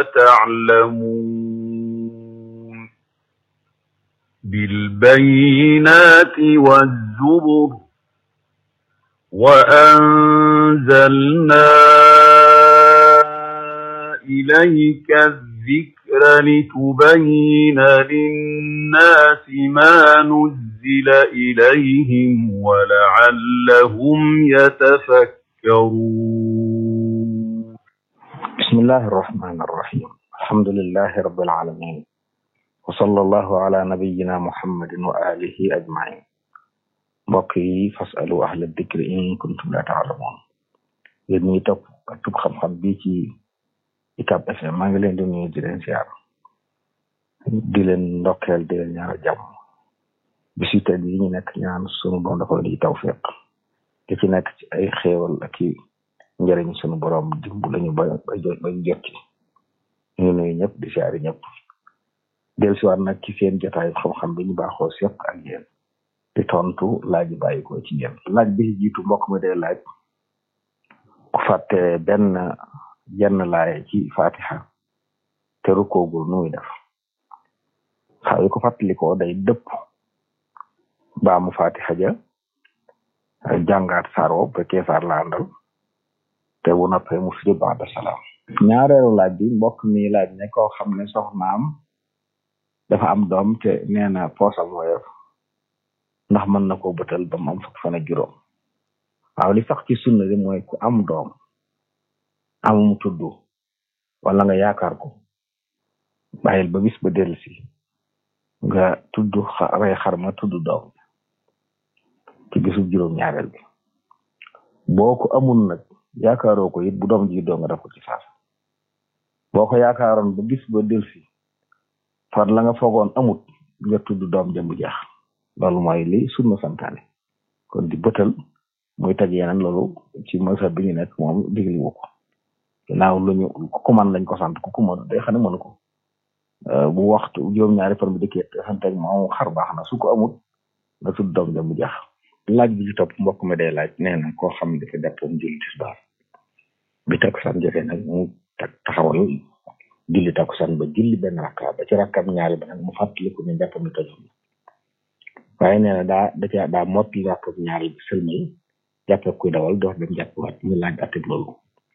تعلمون بالبينات والزبر وأنزلنا إليك الذكر لتبين للناس ما نزل إليهم ولعلهم يتفكرون بسم الله الرحمن الرحيم الحمد لله رب العالمين وصلى الله على نبينا محمد وآله أجمعين mbokk yi fasalu ahla dikri in kuntum la taalamoon yéen ñi topp tub xam-xam bi ci UCAB FM maa ngi leen di nuyu di leen siyaar di leen ndokkeel di leen ñaanal jàmm bisu tey yi ñu nekk ñaan sunu borom dafa di tawfiq di ci nekk ci ay xéewal ak i njëriñ sunu borom dimb lañu ba ba jot ba jot ci ñu nuyu ñëpp di siyaari ñëpp del siwaat nag ci seen jotaayu xam-xam bi ñu baaxoo seq ak yéen di tontu laaj yi bàyyi ko ci yéen laaj bi ci jiitu mbokk mi day laaj ku fàtte benn jenn laaye ci fatiha te rukoogul nu muy def xaw yi ko fàttalikoo day dëpp baamu fatiha ja jàngaat saar wo fekkee saar la àndal te bu noppee mu sujud ba'da salaam ñaareelu laaj bi mbokk mi laaj ne koo xam ne soxnaam dafa am doom te nee na poosam woyof ndax mën na ko bëtal ba mu am fukk fan ak juróom waaw li sax ci sunna bi mooy ku am doom amum tudd wala nga yaakaar ko bàyyil ba bis ba dellusi nga tudd rey xar ma tudd doom ci bisu juróom ñaareel bi boo ko amul nag yaakaaroo ko it bu doom ji doo nga def ko ci saasa boo ko yaakaaroon ba bis ba dellusi far la nga foogoon amut nga tudd doom jëmu jeex loolu mooy li sunna santaane kon di bëtal muy teg yeneen loolu ci masab bi ñu nekk moom digli wu ko ginnaaw lu ñu ku man lañ ko sant ku ku mënu day xam ne mënu ko bu waxtu juróom-ñaari fan bi dëkkee te santeeg moom xar baax na su ko amul nga tudd doom jëmu jeex laaj bi ci topp mbokk mi day laaj nee na koo xam ne dafa jàppoon julli tisbaar bi takkusaan jotee nag mu tak taxawal julli takkusaan ba julli benn rakka ba ci rakkam ñaari ba nag mu fàttaliku ne jàppam ni tojoon waaye nee na daa da caa daa mottali rakkam ñaari bi sëlmal jàppee kuy dawal door dem jàppiwaat ñu laaj attib loolu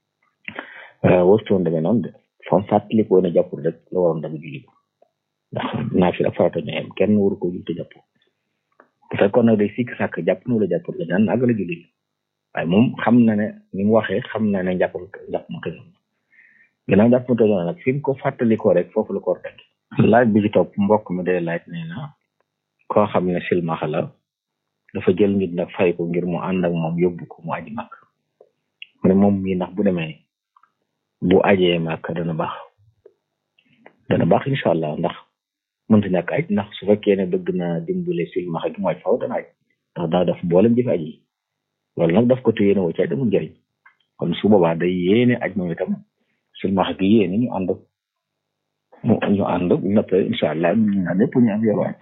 wërtoon demee noonu de fam fàttalikoo ne jàppul rek la waroon dama julli ko ndax naa fi ak farata ñooyam kenn waru ko julli te jàpp bu fekkoon nag day sikk sàkk jàpp nu la jàppul la ñaan àggala julli waaye moom xam na ne ni mu waxee xam na ne jàpp jàpp mu tëjoon ginnaaw jàpp mu tëjoon nag fi mu ko fàttalikoo rek foofu la ko war rek laaj bi ci topp mbokk mi day laaj nee na koo xam ne silmaxa la dafa jël nit nag fay ko ngir mu ànd ak moom yóbbu ko mu aji màkk mu ne moom mii ndax bu demee bu ajee màkk dana baax dana baax incha allah ndax mënta ñàkk aj ndax su fekkee ne bëgg na dimbale silmaxa gi mu aj faw dana aj ndax daa def boolem jëfe aj yi loolu nag daf ko te yéene woo ci aj amul njëriñ kon su boobaa day yéene aj moom itam silmaxa gi yéene ñu ànd mu ñu ànd bu noppee incha allah ñu ñaan ñëpp ñu am yoru aj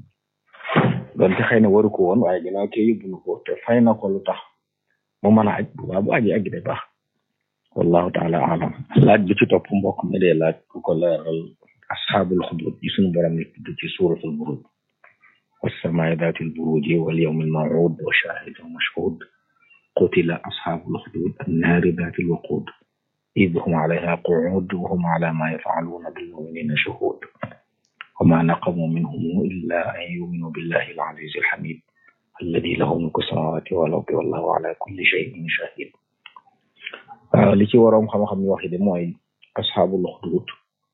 doon te xëy na waru ko woon waaye ginnaaw kee yóbbu na ko te fay na ko lu tax mu mën a aj bu baax bu ajee aj day baax wallahu taala alam laaj bi ci topp mbokk mi dee laaj ku ko leeral asxaabul xudud yi suñu borom ni tudd ci suratul buruj wasamaai daatil buruji wal yawmil mawud wa shahidin mashhud qutila asxaabul xudud annaari daatil waqud إذ هم عليها قعود وهم على ما يفعلون بالمؤمنين شهود وما نقموا منهم إلا أن يؤمنوا بالله العزيز الحميد الذي له ملك السماوات والأرض والله على كل شيء شهيد li ci waroom xam-xam yi wax de mooy asxaabul uxdud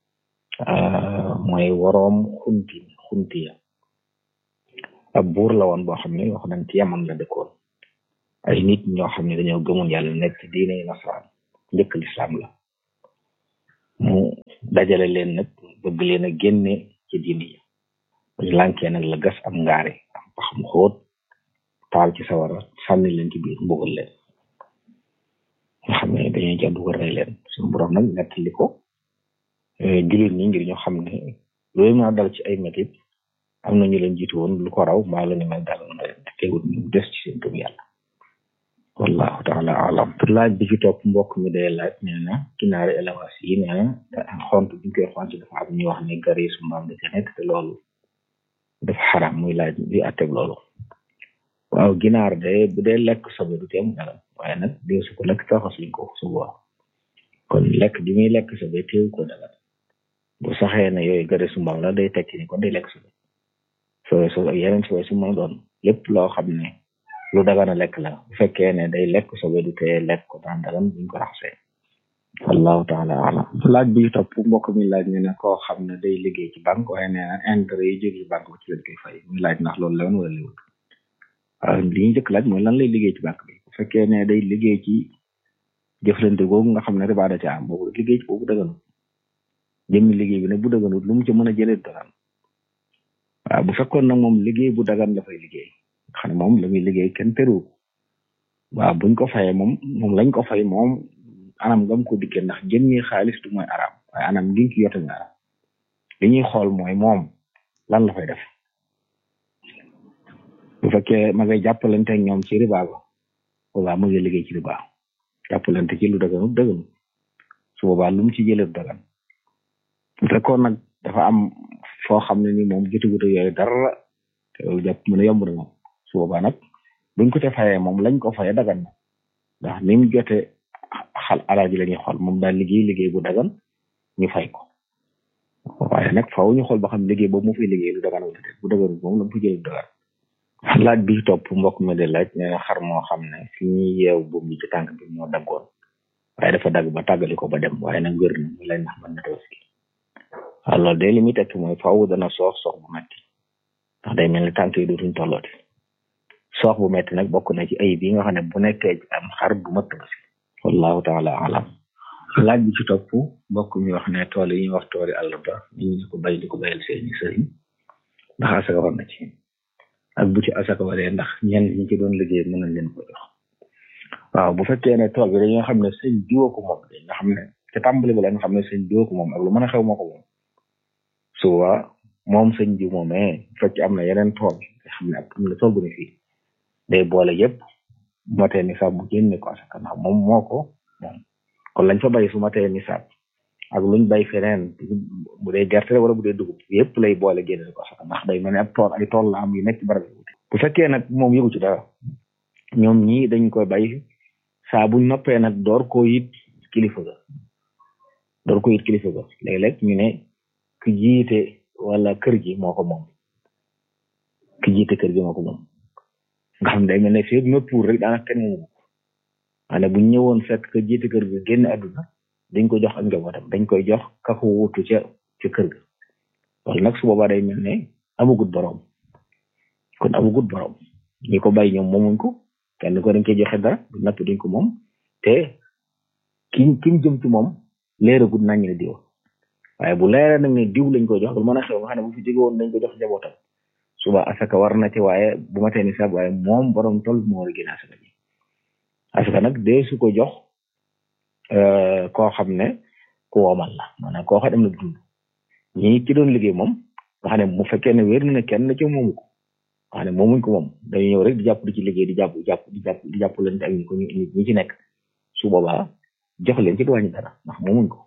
mooy waroom xunti xuntiya ab buur la woon boo xam ne wax nañ ci yaman la dëkkoon ay nit ñoo xam ne dañoo gëmoon yàlla nekk ci diine nasaraan njëkk lislaam la mu dajale leen nag bëgg leen a génne ci diine yi bañ lànkee nag la gas am ngaare am pax mu xóot taal ci sawara sànni leen ci biir mbugal leen nga xam ne dañuy jàdd ko rey leen suñu borom nag nettali ko jullit ñi ngir ñu xam ne loolu mën a dal ci ay métit am na ñu leen jiitu woon lu ko raw mbaa la ñu mel dal na leen te teewul ñu des ci seen gëm yàlla wallahu taala alam laaj bi ci topp mbokk mi day laaj nee na ginaari élevage yi nee na xont bi ñu koy xont dafa am ñuy wax ne gari su mbaam da ca nekk te loolu dafa xaram muy laaj bi atteg loolu waaw ginaar de bu dee lekk sobe du teem dara waaye nag dee su ko lekk taxas luñ ko su boobaa kon lekk bi muy lekk sobe teew ko dara bu saxee ne yooyu gari su mbaam la day tekki ni kon day lekk sobe sobe so ak yeneen sobe su mën doon lépp loo xam ne lu dagana lekk la bu fekkee ne day lekk sobe du tee lekk ko daan dagan buñ ko raxasee wallahu taala alam laaj bi topp mbokk mi laaj ne ne koo xam ne day liggéey ci banque waaye nee na intérêt yi jóge ci banque bi ci lañ koy fay muy laaj ndax loolu lewoon wala liwut waaw li ñu njëkk laaj mooy lan lay liggéey ci banque bi bu fekkee ne day liggéey ci jëflante googu nga xam ne riba da ca am boobu liggéey ci boobu daganut jëmmi liggéey bi nag bu daganut lu mu ci mën a jëlee dagan waaw bu fekkoon nag moom liggéey bu dagan la fay liggéey xam ne moom la muy liggéey kenn teru waaw buñ ko fayee moom moom lañ ko fay moom anam ngam ko dikkee ndax jëmmi xaalis du mooy araam waaye anam ngi ki yote mooy araam li ñuy xool mooy moom lan la fay def bu fekkee ma ngay jàppalante ak ñoom ci riba ba boobaa ma ngay liggéey ci riba jàppalante ci lu daganut daganut su boobaa lu mu ci jëlee dagan bu fekkoon nag dafa am foo xam ne ni moom jotagut ak yooyu dara te loolu jàpp mën a yomb na moom su boobaa nag buñ ko te fayee moom lañ ko fayee dagan na ndax ni mu jote xal alal ji la ñuy xool moom daal liggéey liggéey bu dagan ñu fay ko waaye nag faaw ñu xool ba xam liggéey boobu mu fay liggéey lu dagan wala déet bu dagan moom la mu fa jëlee dagan laaj bi topp mbokk mi de laaj nee na xar moo xam ne fi ñuy yeew buum bi ci tànk bi moo daggoon waaye dafa dagg ba tàggali ko ba dem waaye nag wér na mu lay ndax mën na tabaski waaw loolu de li muy tekki mooy faaw dana soox soox bu metti ndax day mel ni tànk yi dootuñ tollooti soox bu metti nag bokk na ci ayib yi nga xam ne bu nekkee am xar bu mat tabaski wallahu taala alam laaj bi ci topp mbokk mi wax ne tool yi ñuy wax tooli àll ba ñu ñu ko bay di ko bayal seeni sëriñ ndax asaka war na ci ak bu ci asaka waree ndax ñenn ñi ci doon liggéey mën nañ leen ko jox waaw bu fekkee ne tool bi dañoo xam ne sëñ diwoo ko moom nga xam ne ca tàmbali ba la nga xam ne sëñ diwoo ko moom ak lu mën a xew moo ko moom suba moom sëñ diw moomee bu fekkee am na yeneen tool nga xam ne ak am na tool bu ne fii day boole yëpp motee nisaab bu génne ko asaka ndax moom moo ko moom kon lañ fa bay su matee nisaab ak luñ bay feneen bu dee gerte wala bu dee dugub yëpp lay boole génne ko asaka ndax day mel ne ab tool ay tool la am yu nekk ci barab yi bu fekkee nag moom yëgu ci dara ñoom ñii dañ koy bay saa buñ noppee nag door koo yit kilifa ga door ko yit kilifa ga léeg-léeg ñu ne ki jiite wala kër gi moo ko moom ki jiite kër gi moo ko moom nga xam day mel ne fii nëpp pour rek daanaka kenn moomu ko maane buñ ñëwoon fekk ka jiite kër gi génn àdduna dañ ko jox ak njabootam dañ koy jox ka ko wutu ca ca kër ga loolu nag su boobaa day mel ne amagut borom kon amagut borom ñi ko bay ñoom moomuñ ko kenn ko dañ koy joxe dara bu napp duñ ko moom te ki ki jëm ci moom leeragut nañ ne diw waaye bu leeree nag ne diw lañ koy jox lu mën a xew nga xam ne bu fi jóge woon dañ ko jox njabootam suba asaka war na ci waaye bu ma tee ni sax waaye moom borom tol moo war a génne asaka ji asaka nag dee su ko jox koo xam ne ku womal la maanaam koo xam ne am na dund ñi ci doon liggéey moom nga xam ne mu fekkee ne wér na ne kenn ci moomu ko nga xam ne moomuñ ko moom dañuy ñëw rek di jàpp di ci liggéey di jàpp jàpp di jàpp di jàpp leen ak ñi ko ñi ci nekk su boobaa jox leen ci du wàññi dara ndax moomuñ ko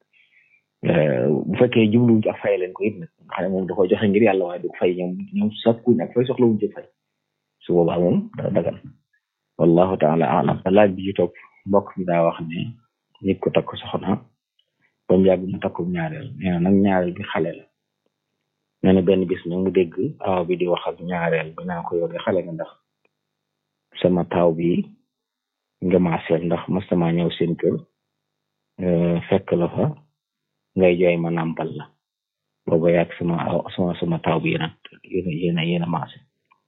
bu fekkee jubluwuñ ci ak fay leen ko it nag nga xam ne moom da koy joxe ngir yàlla waaye du ko fay ñoom ñoom sakkuñ ak fay soxlawuñ ci fay su boobaa moom dara dagan wallahu taala alam laaj bi ci topp mbokk mi daa wax ne nit ko takk soxna ba mu yàgg mu takkum ñaareel nee na nag ñaareel bi xale la nee na benn bis nag mu dégg aw bi di wax ak ñaareel bi naa ko yow de xale nga ndax sama taaw bi nga maaseel ndax mastama ñëw seen kër fekk la fa ngay jooy ma nàmpal la booba yàgg sama sama sama taaw bi yéena yéena yéena yéena maase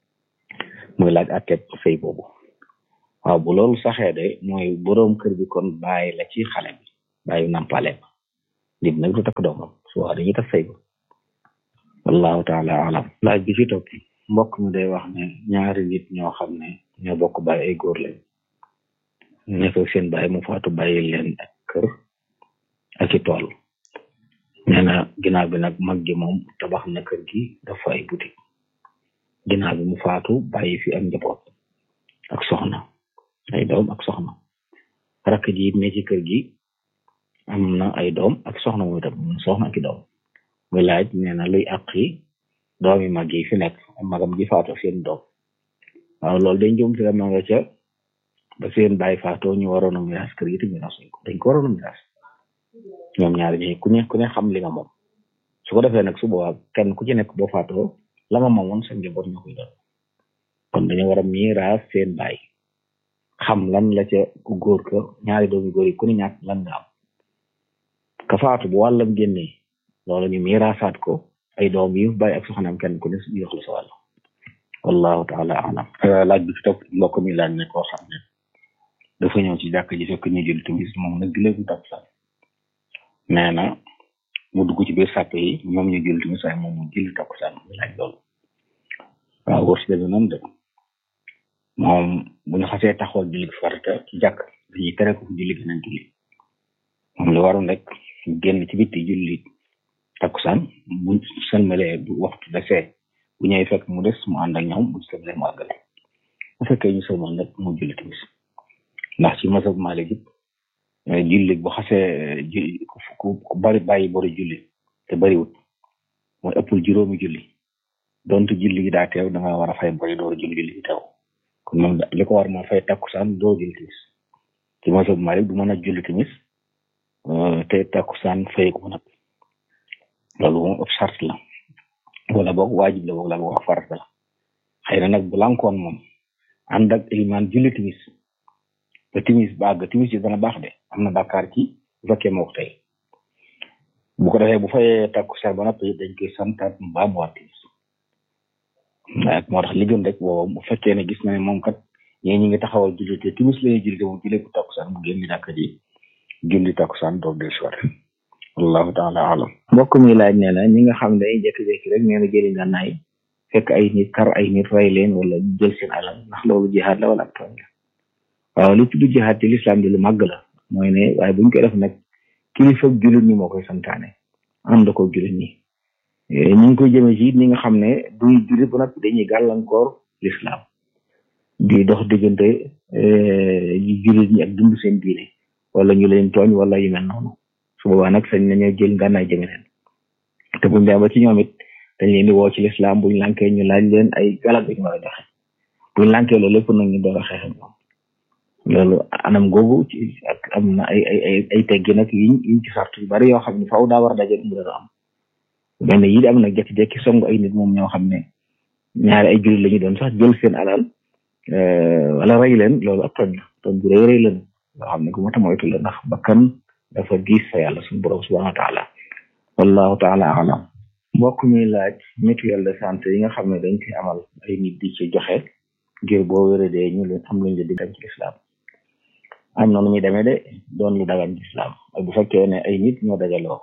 muy laaj atteb sëy boobu waaw bu loolu saxee de mooy boroom kër bi kon bàyyi la ci xale bi bàyyi nàmpale ba nit nag du takk doomam su wax dañuy tas sëy ba wallahu taala alam laaj bi ci topp mbokk mi day wax ne ñaari nit ñoo xam ne ñoo bokk bàyyi ay góor lañ nekk seen bàyyi mu faatu bàyyi leen ak kër ak ci tool nee na ginnaaw bi nag mag gi moom tabax na kër gi dafa ay boutique ginnaaw bi mu faatu bàyyi fi ak njaboot ak soxna ay doom ak soxna rakk ji ne ci kër gi am na ay doom ak soxna mooy tam soxna ak i doom muy laaj nee na luy àqi doom yi mag yi fi nekk magam ji faatoo seen doom waaw loolu dañ jëm te ma nga ca ba seen bàyyi faatoo ñu waroon a miraas kër gi te miraas ko dañ ko waroon a miraas ñoom ñaari ñi ku ne ku ne xam li nga moom su ko defee nag su boobaa kenn ku ci nekk boo faatoo la nga moomoon sa njaboot ñoo koy doon kon dañoo war a miraas seen bàyyi xam lan la ca ku góor ka ñaari doomi góor yi ku ne ñàkk lan nga am ka faatu bu wàllam génnee loolu ñu miraasaat ko ay doom yi bàyyi ak soxnaam kenn ku ne ñu jox la sa wàll wallahu taala alam laaj bi fi topp mbokk mi laaj ne koo xam ne dafa ñëw ci jàkk ji fekk ñu jël timis moom nag léegi topp sax nee na mu dugg ci biir sàpp yi ñoom ñu jël timis waaye moom mu jëli takkusaan mu laaj loolu waaw wër si demee noonu de moom bu ñu xasee taxawal julli farata ci jàkk dañuy tere ko julli geneen julli moom li waroon rek génn ci bitti julli takkusaan bu sëlmalee bu waxtu desee bu ñëwee fekk mu des mu ànd ak ñoom bu sëlmalee mu àggale bu fekkee ñu sëlmal nag mu julli timis ndax ci masab Maalik it julli bu xasee julli ku bari bàyyi bari julli te bariwut mooy ëppul juróomi julli donte julli gi daa teew da nga war a fay bari door julli julli gi teew kon moom li ko war moo fay takkusaan doo julli timis ci masab Maalik du mën a julli timis te takkusaan fay ko nag loolu moom ab sart la wala boog waajib la boog la boog farata la xëy na nag bu lankoon moom ànd ak ilimaan julli timis ba timis ba àgg timis yi dana baax de am na bàkkaar ci bu fekkee moo ko tey bu ko defee bu fayee takkusaan ba noppi dañ koy santaat mu baa mu waat timis waaye moo tax li gën rek boobu bu fekkee ne gis na ne moom kat ñee ñi ngi taxawal julli te timis la ñuy julli te moom julli bu takkusaan mu génn jàkka ji julli takkusaan doog del soir wallahu taala alam mbokk mi laaj nee na ñi nga xam ne jékki-jékki rek nee na jëli ngànnaay fekk ay nit kar ay nit rey leen wala jël seen alal ndax loolu jihaad la wala ak tooñ la waaw li tudd jihaad ci lislaam di lu màgg la mooy ne waaye buñ koy def nag kilifa jullit ñi moo koy santaane ànd ko jullit ñi ñu ngi koy jëmee ci ñi nga xam ne duy jullit ba nag dañuy gàllankoor lislaam di dox diggante jullit ñi ak dund seen diine wala ñu leen tooñ wala yu mel noonu su boobaa nag sañ nañoo jël ngànnaay jëme leen te buñ demee ba ci ñoom it dañ leen di woo ci lislaam buñ lànkee ñu laaj leen ay galak ñu war a joxe buñ lànkee loolu lépp nag ñu door a xeex ak ñoom loolu anam googu ci ak am na ay ay ay ay teggi nag yiñ yiñ ci sart yu bari yoo xam ne faaw daa war a daje mu dara am benn yi am nag jekki-jekki song ay nit moom ñoo xam ne ñaari ay jullit la ñu doon sax jël seen alal wala rey leen loolu ab tooñ la tooñ bu rëy rëy leen loo xam ne ku mata moytu la ndax bakkan dafa diis fa yàlla suñu borom subhanahu wa taala wallahu taala alam mbokk mi laaj mutuelle de santé yi nga xam ne dañ koy amal ay nit di ci joxe ngir boo wéradee ñu leen am luñ la di dem ci lislaam am na nu muy demee de doon lu dagan ci lislaam ak bu fekkee ne ay nit ñoo dajaloo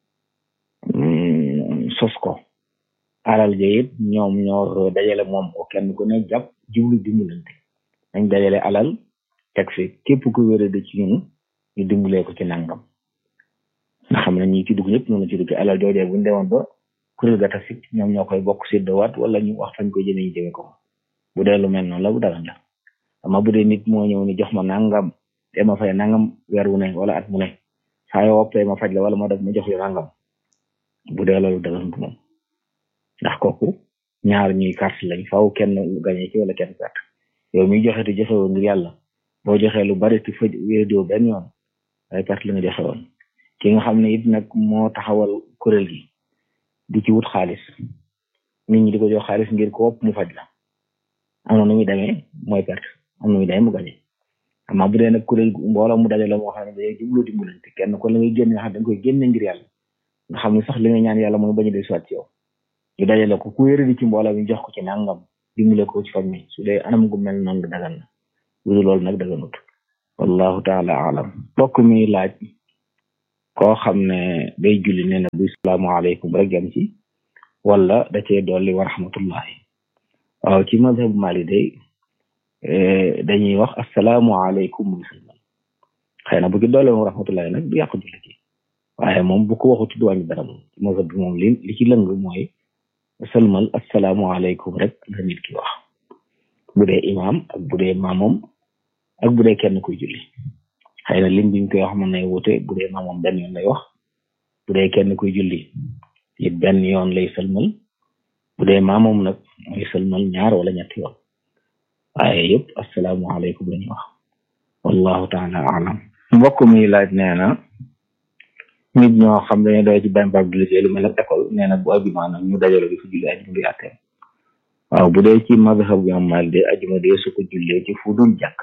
sos ko alal ja it ñoom ñoo dajale moom ko kenn ku ne jàpp jublu dimbalante dañ dajale alal teg fi képp ku wérade ci ñun ñu dimbalee ko ci nangam nga xam ne ñi ci dugg ñëpp noonu ci dugg alal joojee bu ñu demoon ba kuréel ga tasit ñoom ñoo koy bokk séddowaat wala ñu wax fañ koy jëmee ñu jëmee ko bu dee lu mel noonu la bu dagan la ama bu dee nit moo ñëw ni jox ma nangam te ma fay nangam weer wu ne wala at mu ne saa yoo woppee ma faj la wala ma def ma jox la nangam bu dee loolu daganut moom ndax kooku ñaar ñuy carte lañ faw kenn gañe ci wala kenn perte yow miy joxe te joxe woon ngir yàlla boo joxee lu bari te faj wéradoo benn yoon ay perte la nga joxe woon ki nga xam ne it nag moo taxawal kuréel gi di ci wut xaalis nit ñi di ko jox xaalis ngir ko wopp mu faj la am na nu muy demee mooy perte am na nu muy demee mu gañe amaa bu dee nag kuréel mbooloo mu dajale moo xam ne dañuy jublu dimbalante kenn ko la ngay génne xam dañ koy génne ngir yàlla nga xam ne sax li nga ñaan yàlla mooy bañu del soit ci yow ñu dajale ko ku wéra di ci mbooloo mi jox ko ci nangam dimbale ko ci faj mi su dee anam gu mel noonu dagan na lu loolu nag daganut wallahu taala alam bokk mi laaj koo xam ne day julli nee na bu salaamaaleykum rek jam ci wala da cee dolli wa rahmatullahi waaw ci mazhab mali day dañuy wax asalaamualeykum musulman xëy na bu ci dolli wa rahmatullahi nag du yàqu julli gi waaye moom bu ko waxut du wàññi dara moom ci mazhab bi moom li li ci lëng mooy sëlmal asalaamualeykum rek la nit ki wax bu dee imaam ak bu dee maamom ak bu dee kenn kuy julli xëy na lim biñ koy wax mën nay wute bu dee maamoom benn yoon lay wax bu dee kenn kuy julli it benn yoon lay sëlmal bu dee maamoom nag mooy sëlmal ñaar wala ñetti yoon waaye yëpp asalaamualeykum la ñuy wax wallahu taala alam mbokk mi laaj nee na nit ñoo xam dañu doy ci benn barab di liggéey lu mel ne école nee na bu ajuma nag ñu dajalo di fa julli ajuma bi àttee waaw bu dee ci mazhab bi am mal de ajuma dee su ko jullee ci fu dul jàkk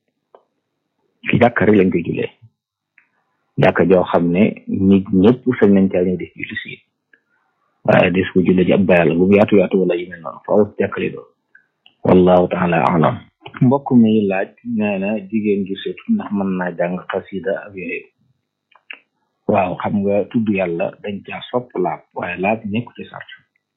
ci jàkk rek lañ koy jullee jàkk joo xam ne nit ñëpp sañ nañ caa ñëw di julli si waaye des ko jullee ci ab bayal bu yaatu yaatu wala yu mel noonu faaw jàkk li doon wallahu taala alam mbokk mi laaj nee na jigéen gi seetu ndax mën naa jàng xasida ak yooyu waaw xam nga tudd yàlla dañ caa sopp laab waaye laab nekku ci sart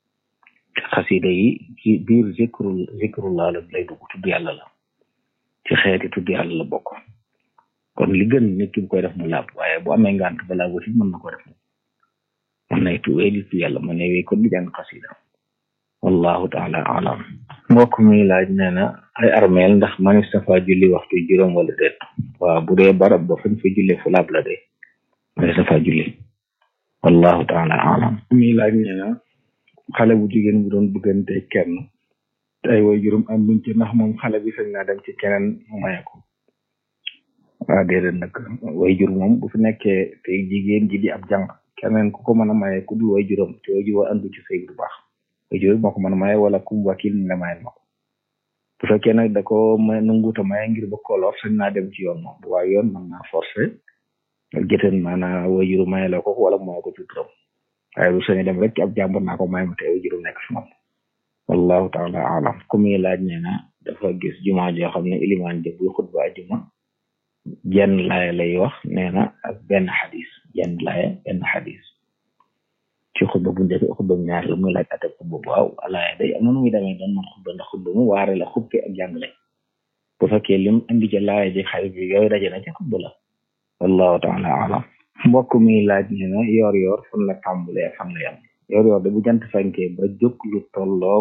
xasida yi ci biir zikrul zikrullah la lay dugg tudd yàlla la ci xeeti tudd yàlla la bokk kon li gën nit ki bu koy def mu laab waaye bu amee ngànt balaa wasi mën na ko def mën nay tuwee di tudd yàlla mën nay wéy kon di jàng xasida wallahu taala alam mbokk mi laaj nee na ay armeel ndax manis nafa julli waxtu juróom wala déet waaw bu dee barab ba fañ fa julle fu laab la de manis nafa julli wallahu taala alam mi laaj nee na xale bu jigéen bu doon bëggante kenn te ay way juróom am luñ ci ndax moom xale bi sañ naa dem ci keneen mu maye ko waaw déedéet nag way jur moom bu fi nekkee te jigéen ji di ab jàng keneen ku ko mën a maye ku dul way juróom te way jur andu ci sëy bu baax way jur moo ko mën a maye wala kum wakil ne mayel ma ko bu fekkee nag da ko may nanguuta maye ngir ba koloor sañ naa dem ci yoon moom bu waaye yoon mën naa forcé jëteen maanaam way juru maye la ko wala maye ko ci turam waaye du sañ dem rek ci ab jàmbur naa ko may ma te way juru nekk fi moom wallahu taala alam ku muy laaj nee na dafa gis jumaa joo xam ne ilimaan jë buy xutba ajuma jenn laaya lay wax nee na ak benn xadis jenn laaya benn xadis ci xutba bu njëkk xutba bu ñaar la muy laaj atab xutba bu waaw laaya day am na nu muy demee doon man xutba ndax xutba mu waare la xubke ak jàngale bu fekkee lim indi ca laaya ji xarit bi yooyu daje na ci xutba la wallahu taala alam mbokk mi laaj nee na yoor yoor fan la tàmbalee fan la yam yoor yoor de bu jant fenkee ba jóg lu tolloog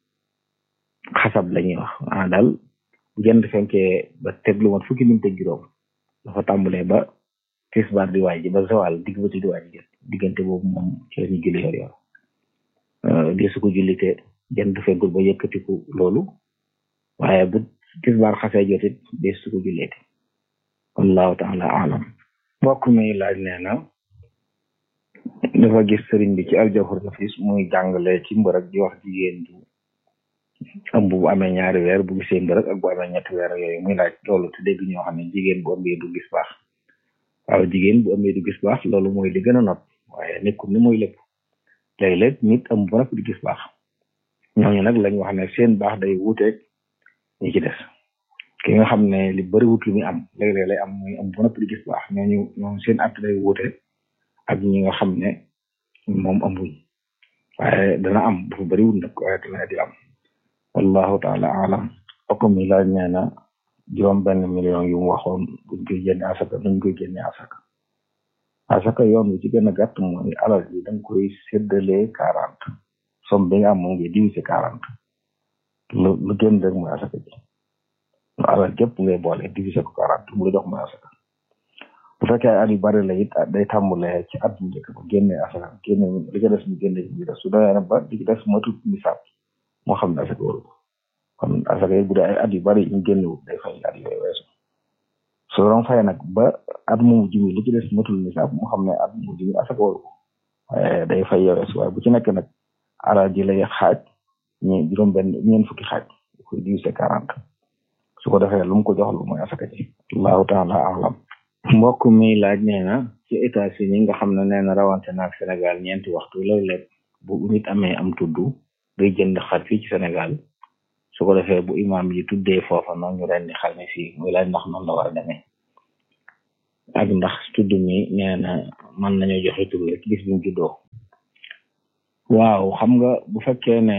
xasab la ñuy wax ah daal bu jant fenkee ba teg lu mat fukki minute ak juróom dafa tàmbalee ba tisbaar di waaj ba zawal digg ba di waaj diggante boobu moom ci la ñu julli yor yor di su ko julli te jant feggul ba yëkkatiku loolu waaye bu tisbaar xasee jotit di su ko julleete wallahu taala alam mbokk mi laaj nee na dafa gis sëriñ bi ci aljawhar nafis muy jàngale ci mbërëg di wax jigéen du ëmb bu amee ñaari weer bu gisee mbërëg ak bu amee ñetti weer yooyu muy laaj loolu te dégg ñoo xam ne jigéen bu ëmbee du gis baax waaw jigéen bu ëmbee du gis baax loolu mooy li gën a not waaye nekkul ni mooy lépp léeg-léeg nit ëmb ba noppi di gis baax ñooñu nag lañ wax ne seen baax day wuuteeg ñi ci des ki nga xam ne li bëriwut lu muy am léeg-léeg lay am muy ëmb ba noppi di gis baax ñooñu ñoom seen at day wuute ak ñi nga xam ne moom ëmbuñ waaye dana am dafa bëriwut nag waaye dana di am wallahu taala alam okk mi laaj nee na juróom benn million yu mu waxoon buñ koy génne asaka nuñ koy génne asaka asaka yoon wi ci gën a gàtt mooy alal ji danga koy séddalee quarante somme bi nga am moom ngi divisé quarante lu lu génn rek mooy asaka ji lu alal jëpp ngay boole divisé ko quarante mu la jox mooy asaka bu fekkee ay at yu bari la it day tàmbalee ci at bu njëkk ba génne asaka génne li ci des mu génne ci biir su doyee ba li ci des matut misaab moo xam ne asaka waru ko kon asaka yi bu dee ay at yu bari ñu génnewut day fay at yooyu weesu su doon fay nag ba at mu mujj mi li ci des matul nisaab moo xam ne at mu mujj mi asaka waru ko waaye day fay yow weesu waaye bu ci nekk nag alal ji lay xaaj ñi juróom benn ñeen fukki xaaj koy divisé quarante su ko defee lu mu ko jox lu mooy asaka ji allahu taala alam mbokk mi laaj nee na ci États-Unis nga xam ne nee na rawante naag Sénégal ñeenti waxtu léeg-léeg bu nit amee am tudd day jënd xar fii ci Sénégal su ko defee bu imaam yi tuddee foofa noonu ñu rendi xar mi fii muy laaj ndax noonu la war a demee ak ndax tudd mi nee na mën nañoo joxe tur rek gis bimu juddoo waaw xam nga bu fekkee ne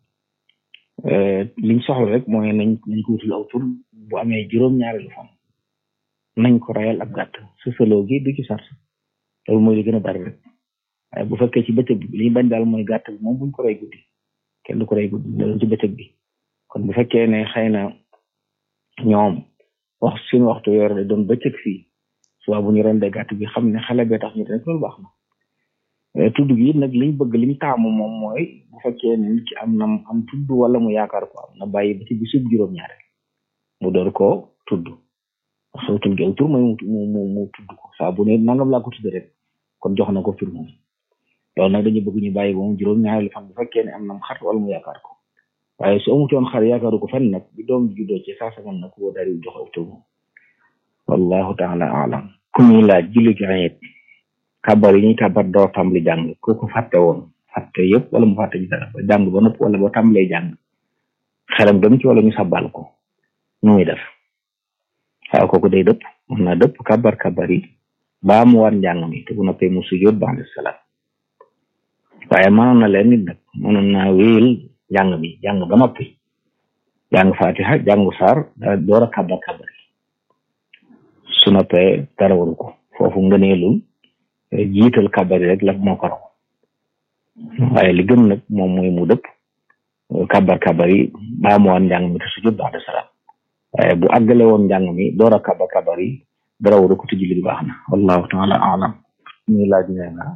liñ soxla rek mooy nañ nañ ko wutul aw tur bu amee juróom-ñaareelu fan nañ ko rayal ab gàtt sësaloo gi du ci sart loolu mooy li gën a bari rek waaye bu fekkee ci bëccëg bi li ñu bañ daal mooy gàtt bi moom buñ ko rey guddi kenn du ko rey guddi loolu ci bëccëg bi kon bu fekkee ne xëy na ñoom wax suñu waxtu yor de doon bëccëg fii suba bu ñu rendee gàtt bi xam ne xale bee tax ñu def loolu baax na tudd gi nag liñ bëgg liñ taamu moom mooy bu fekkee ne nit ki am na am tudd wala mu yaakaar ko am na bàyyi ba ci bisub juróom-ñaare mu door koo tudd soo tudd gi aw tur mooy mu mu mu tudd ko saa bu ne nangam laa ko tudd rek kon jox na ko tur moom loolu nag dañu bëgg ñu bàyyi ba mu juróom-ñaareelu fan bu fekkee ne am na xar wala mu yaakaar ko waaye su amutoon xar yaakaaru ko fenn nag bi doom bi juddoo ci saa sa mën na ko daal di jox aw tur moom wallahu taala alam ku ñuy laaj julli gi ayet kabar yi ñuy kabar doo tàmbali jàng ku ko fàtte woon fàtte yëpp wala mu fàtte ci dara ba jàng ba nopp wala ba tàmbalee jàng xelam dem ci wala ñu sabal ko nu muy def waaw kooku day dëpp mën naa dëpp kabar kabar yi baa mu war njàng mi te bu noppee mu sujjóot ba'da salaam waaye mënoon na leen nit nag mënoon naa wéyal jàng mi jàng ba noppi jàng fatiha jàngu saar door a kabar kabar yi su noppee dara waru ko foofu ngëneelul jiital kabar yi rek la moo ko raw waaye li gën nag moom mooy mu dëpp kabar kabar yi baa mu woon njàng mi te sujud ba'da salaam waaye bu àggale woon njàng mi door a kabar kabar yi dara waru ko te julli baax na wallahu taala alam ñuy laaj nee na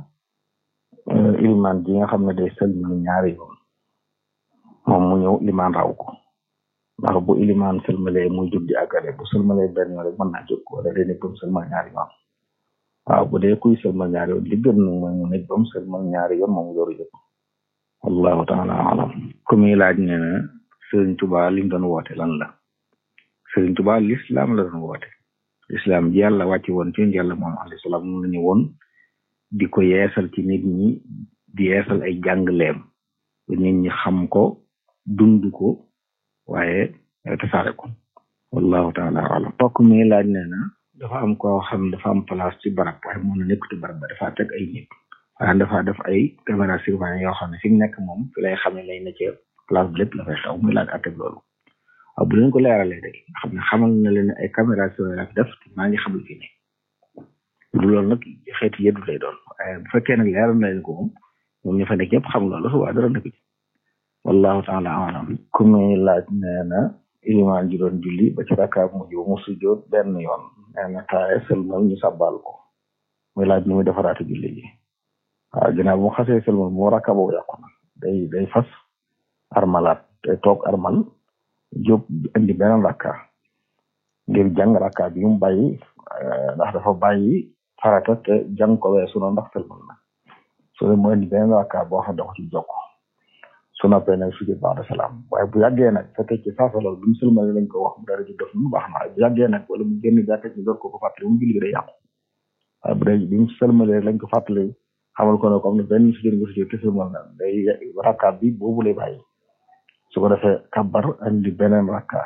ilimaan ji nga xam ne day sëlmal ñaari yoon moom mu ñëw ilimaan raw ko ndax bu ilimaan sëlmalee muy jóg di àggale bu sëlmalee benn yoon rek mën naa jóg wala day nekk ba mu sëlmal ñaari yoon waaw bu dee kuy sëlmal ñaari yoon li gën nag mooy mu nekk ba mu sëlmal ñaari yoon moom dooru jóg wallahu taala alam ku muy laaj nee na Sëriñ Tuba li mu doon woote lan la Sëriñ Tuba l'islam la doon woote l'islam ji yàlla wàcc woon ci yàlla moom alayhi salaam moom la ñu woon di ko yeesal ci nit ñi di yeesal ay jàngleem ba nit ñi xam ko dund ko waaye tasaare ko wallahu taala alam mbokk mi laaj nee na dafa am koo xam dafa am place ci barab waaye mën na nekk ci barab ba dafa teg ay nit waaye dafa def ay caméra surveillance yoo xam ne fi mu nekk moom fi lay xam ne lay na ci place bi lépp la fay xew muy laaj atteg loolu waaw bu leen ko leeralee rek xam ne xamal na leen ay caméra surveillance def maa ngi xam lu fi nekk du loolu nag xeeti yëddu lay doon waaye bu fekkee nag leeral na leen ko moom moom ñu fa nekk ñëpp xam loolu su waa dara nekk ci wallahu taala alam ku muy laaj nee na ilimaan ji doon julli ba ci rakkaab mujj ba mu sujjoot benn yoon nee na taaye sëlmal ñu sabbal ko muy laaj ni muy defaraate julli ji waaw ginnaaw bu mu xasee sëlmal mu rakka boobu yàqu na day day fas armalaat day toog armal jóg indi beneen rakka ngir jàng rakka bi mu bàyyi ndax dafa bàyyi farata te jàng ko weesu na ndax sëlmal na su dee mu indi beneen rakka boo xam ne da ko ci jokk su noppee nag sujud ba'da salaam waaye bu yàggee nag fekkee ci saasa loolu bi mu sëlmale lañ ko wax mu dara ji def mu baax na bu yàggee nag wala mu génn jàkka ci door ko ko fàttali mu julli gi day yàqu waaye bu dee bi mu sëlmalee lañ ko fàttali xamal ko ne comme ne benn sujud nga sujud te sëlmal na day rakka bi boobu lay bàyyi su ko defee kabbar andi beneen rakka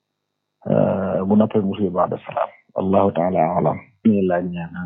bu noppee mu sujud ba'da salaam wallahu taala alam ñu laaj ñaana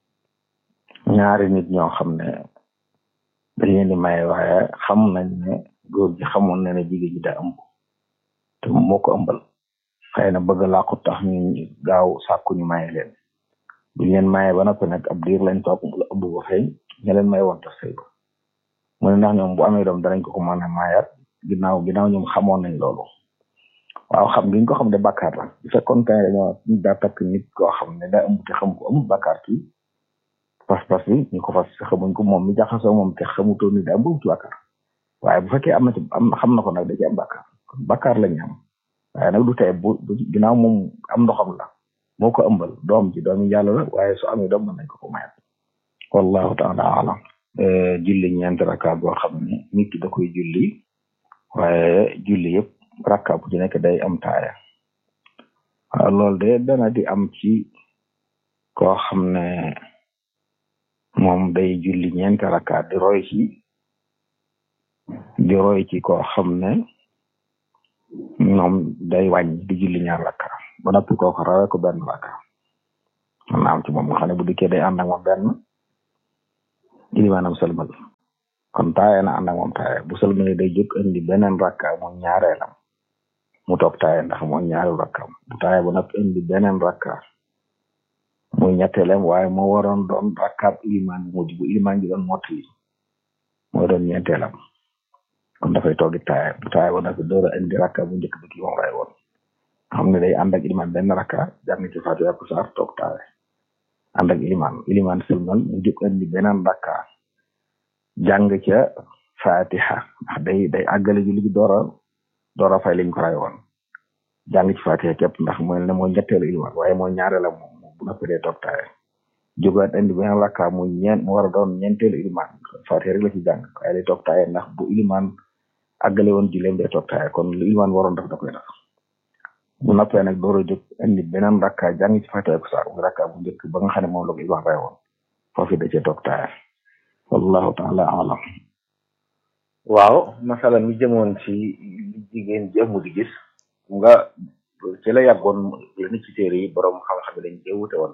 ñaari nit ñoo xam ne dañ leen di maye waaye xam nañ ne góor gi xamoon na ne jigéen ji daa ëmb te moo ko ëmbal xëy na bëgg laa ko tax ñu gaaw sàkku ñu maye leen buñ leen maye ba noppi nag ab diir lañ toog la ëmb ba feeñ ña leen may woon tax sëy ba mu ne ndax ñoom bu amee doom danañ ko ko mën a mayaat ginnaaw ginnaaw ñoom xamoon nañ loolu waaw xam giñ ko xam ne bàkkaar la bu fekkoon kay dañoo daa takk nit koo xam ne daa ëmb te xam ko amul bàkkaar ci pas-pas bi ñu ko fas xamuñ ko moom mi jaxasoo moom te xamutoo ni daa ëmb ci bàkkaar waaye bu fekkee am na ci am xam na ko nag da ci am bàkkaar kon bàkkaar la ñu am waaye nag du tey bu ginnaaw moom am ndoxam la moo ko ëmbal doom ji doomi yàlla la waaye su amee doom mën nañ ko ko mayat wallahu taala alam julli ñeenti rakka boo xam ne nit ki da koy julli waaye julli yëpp rakka bu ci nekk day am taaya waaw loolu de dana di am ci koo xam ne moom day julli ñeenti rakka di roy ci di roy ci koo xam ne moom day wàññi di julli ñaar rakka ba noppi kooku rawee ko benn rakka man na am ci moom nga xam ne bu dikkee day ànd ak moom benn ilimaanam sëlmal kon taaye na ànd ak moom taaye bu sëlmalee day jóg indi beneen rakka moom ñaareelam mu toog taaye ndax mooy ñaareelu rakkaam bu taaye ba noppi indi beneen rakka muy ñetteelem waaye moo waroon doon rakkaab ilimaan bi mujj bu ilimaan ji doon mottali moo doon ñeenteelam kon dafay toogi taaye bu taaye ba noppi door a indi rakka bu njëkk bi ki moom ray woon xam ne day ànd ak ilimaan benn rakka jàng ci Faatiha ak saar toog taawe ànd ak ilimaan ilimaan sëlmal mu jóg indi beneen rakka jàng ca Faatiha ndax day day àggale julli gi door a door a fay liñ ko ray woon jàng ci Faatiha képp ndax mooy ne mooy ñetteelu ilimaan waaye mooy ñaareela moom bu noppi day toog taawe jógaat indi beneen rakka mu ñeent mu war a doon ñeenteelu ilimaan Faatiha rek la ci jàng waaye day toog taawe ndax bu ilimaan àggale woon julleem day toog taawe kon lu ilimaan waroon def da koy def bu noppee nag door a jóg indi beneen rakka jàng ci Faatiha ak saar muy rakka bu njëkk ba nga xam ne moom la ko ilimaan ray woon foofu da cee toog taawe wallahu taala alam waaw masala mi jëmoon ci li jigéen ji amu di gis nga ci la yàggoon la ni ci téere yi borom xam-xam yi dañ cee wute woon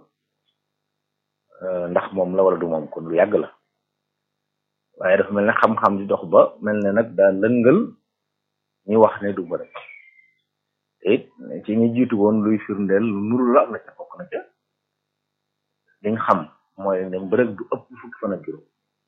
ndax moom la wala du moom kon lu yàgg la waaye dafa mel ne xam-xam di dox ba mel ne nag daa lëngal ñi wax ne du ma rek te it ci ñi jiitu woon luy firndeel lu nuru la am na ca bokk na ca liñ xam mooy ne mbërëg du ëpp fukki fan ak juróom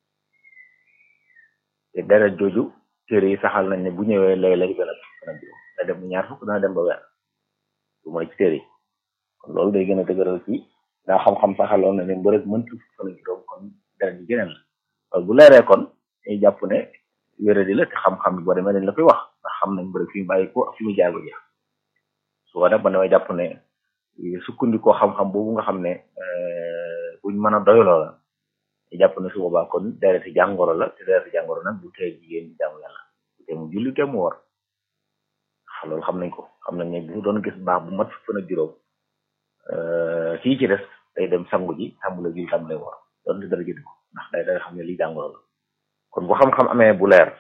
te deret jooju téere yi saxal nañ ne bu ñëwee léeg-léeg dana fukki fan ak juróom da dem ñaar fukk dana dem ba weer lu mooy ci téere yi kon loolu day gën a dëgëral ci daa xam-xam saxaloon na ne mbërëg mëntu fukki fan ak juróom kon deret ji geneen la waaye bu leeree kon dañuy jàpp ne wéradi la te xam-xam bi boo demee dañ la koy wax ndax xam nañ mbërëg fi mu bàyyi ko ak fi mu jaar ba jeex su ko def ba damay jàpp ne sukkandikoo xam-xam boobu nga xam ne buñ mën a doyloo la jàpp ne su boobaa kon dereti jàngoro la te dereti jàngoro nag bu tee jigéen ñi jaamu yàlla bu tee mu julli te mu war loolu xam nañ ko xam nañ ne bu doon gis baax bu mat fukk ak juróom kii ci des day dem sangu ji tàmbale julli tàmbale war doon di dara jënd ko ndax day day xam ne lii jàngoro la kon bu xam-xam amee bu leer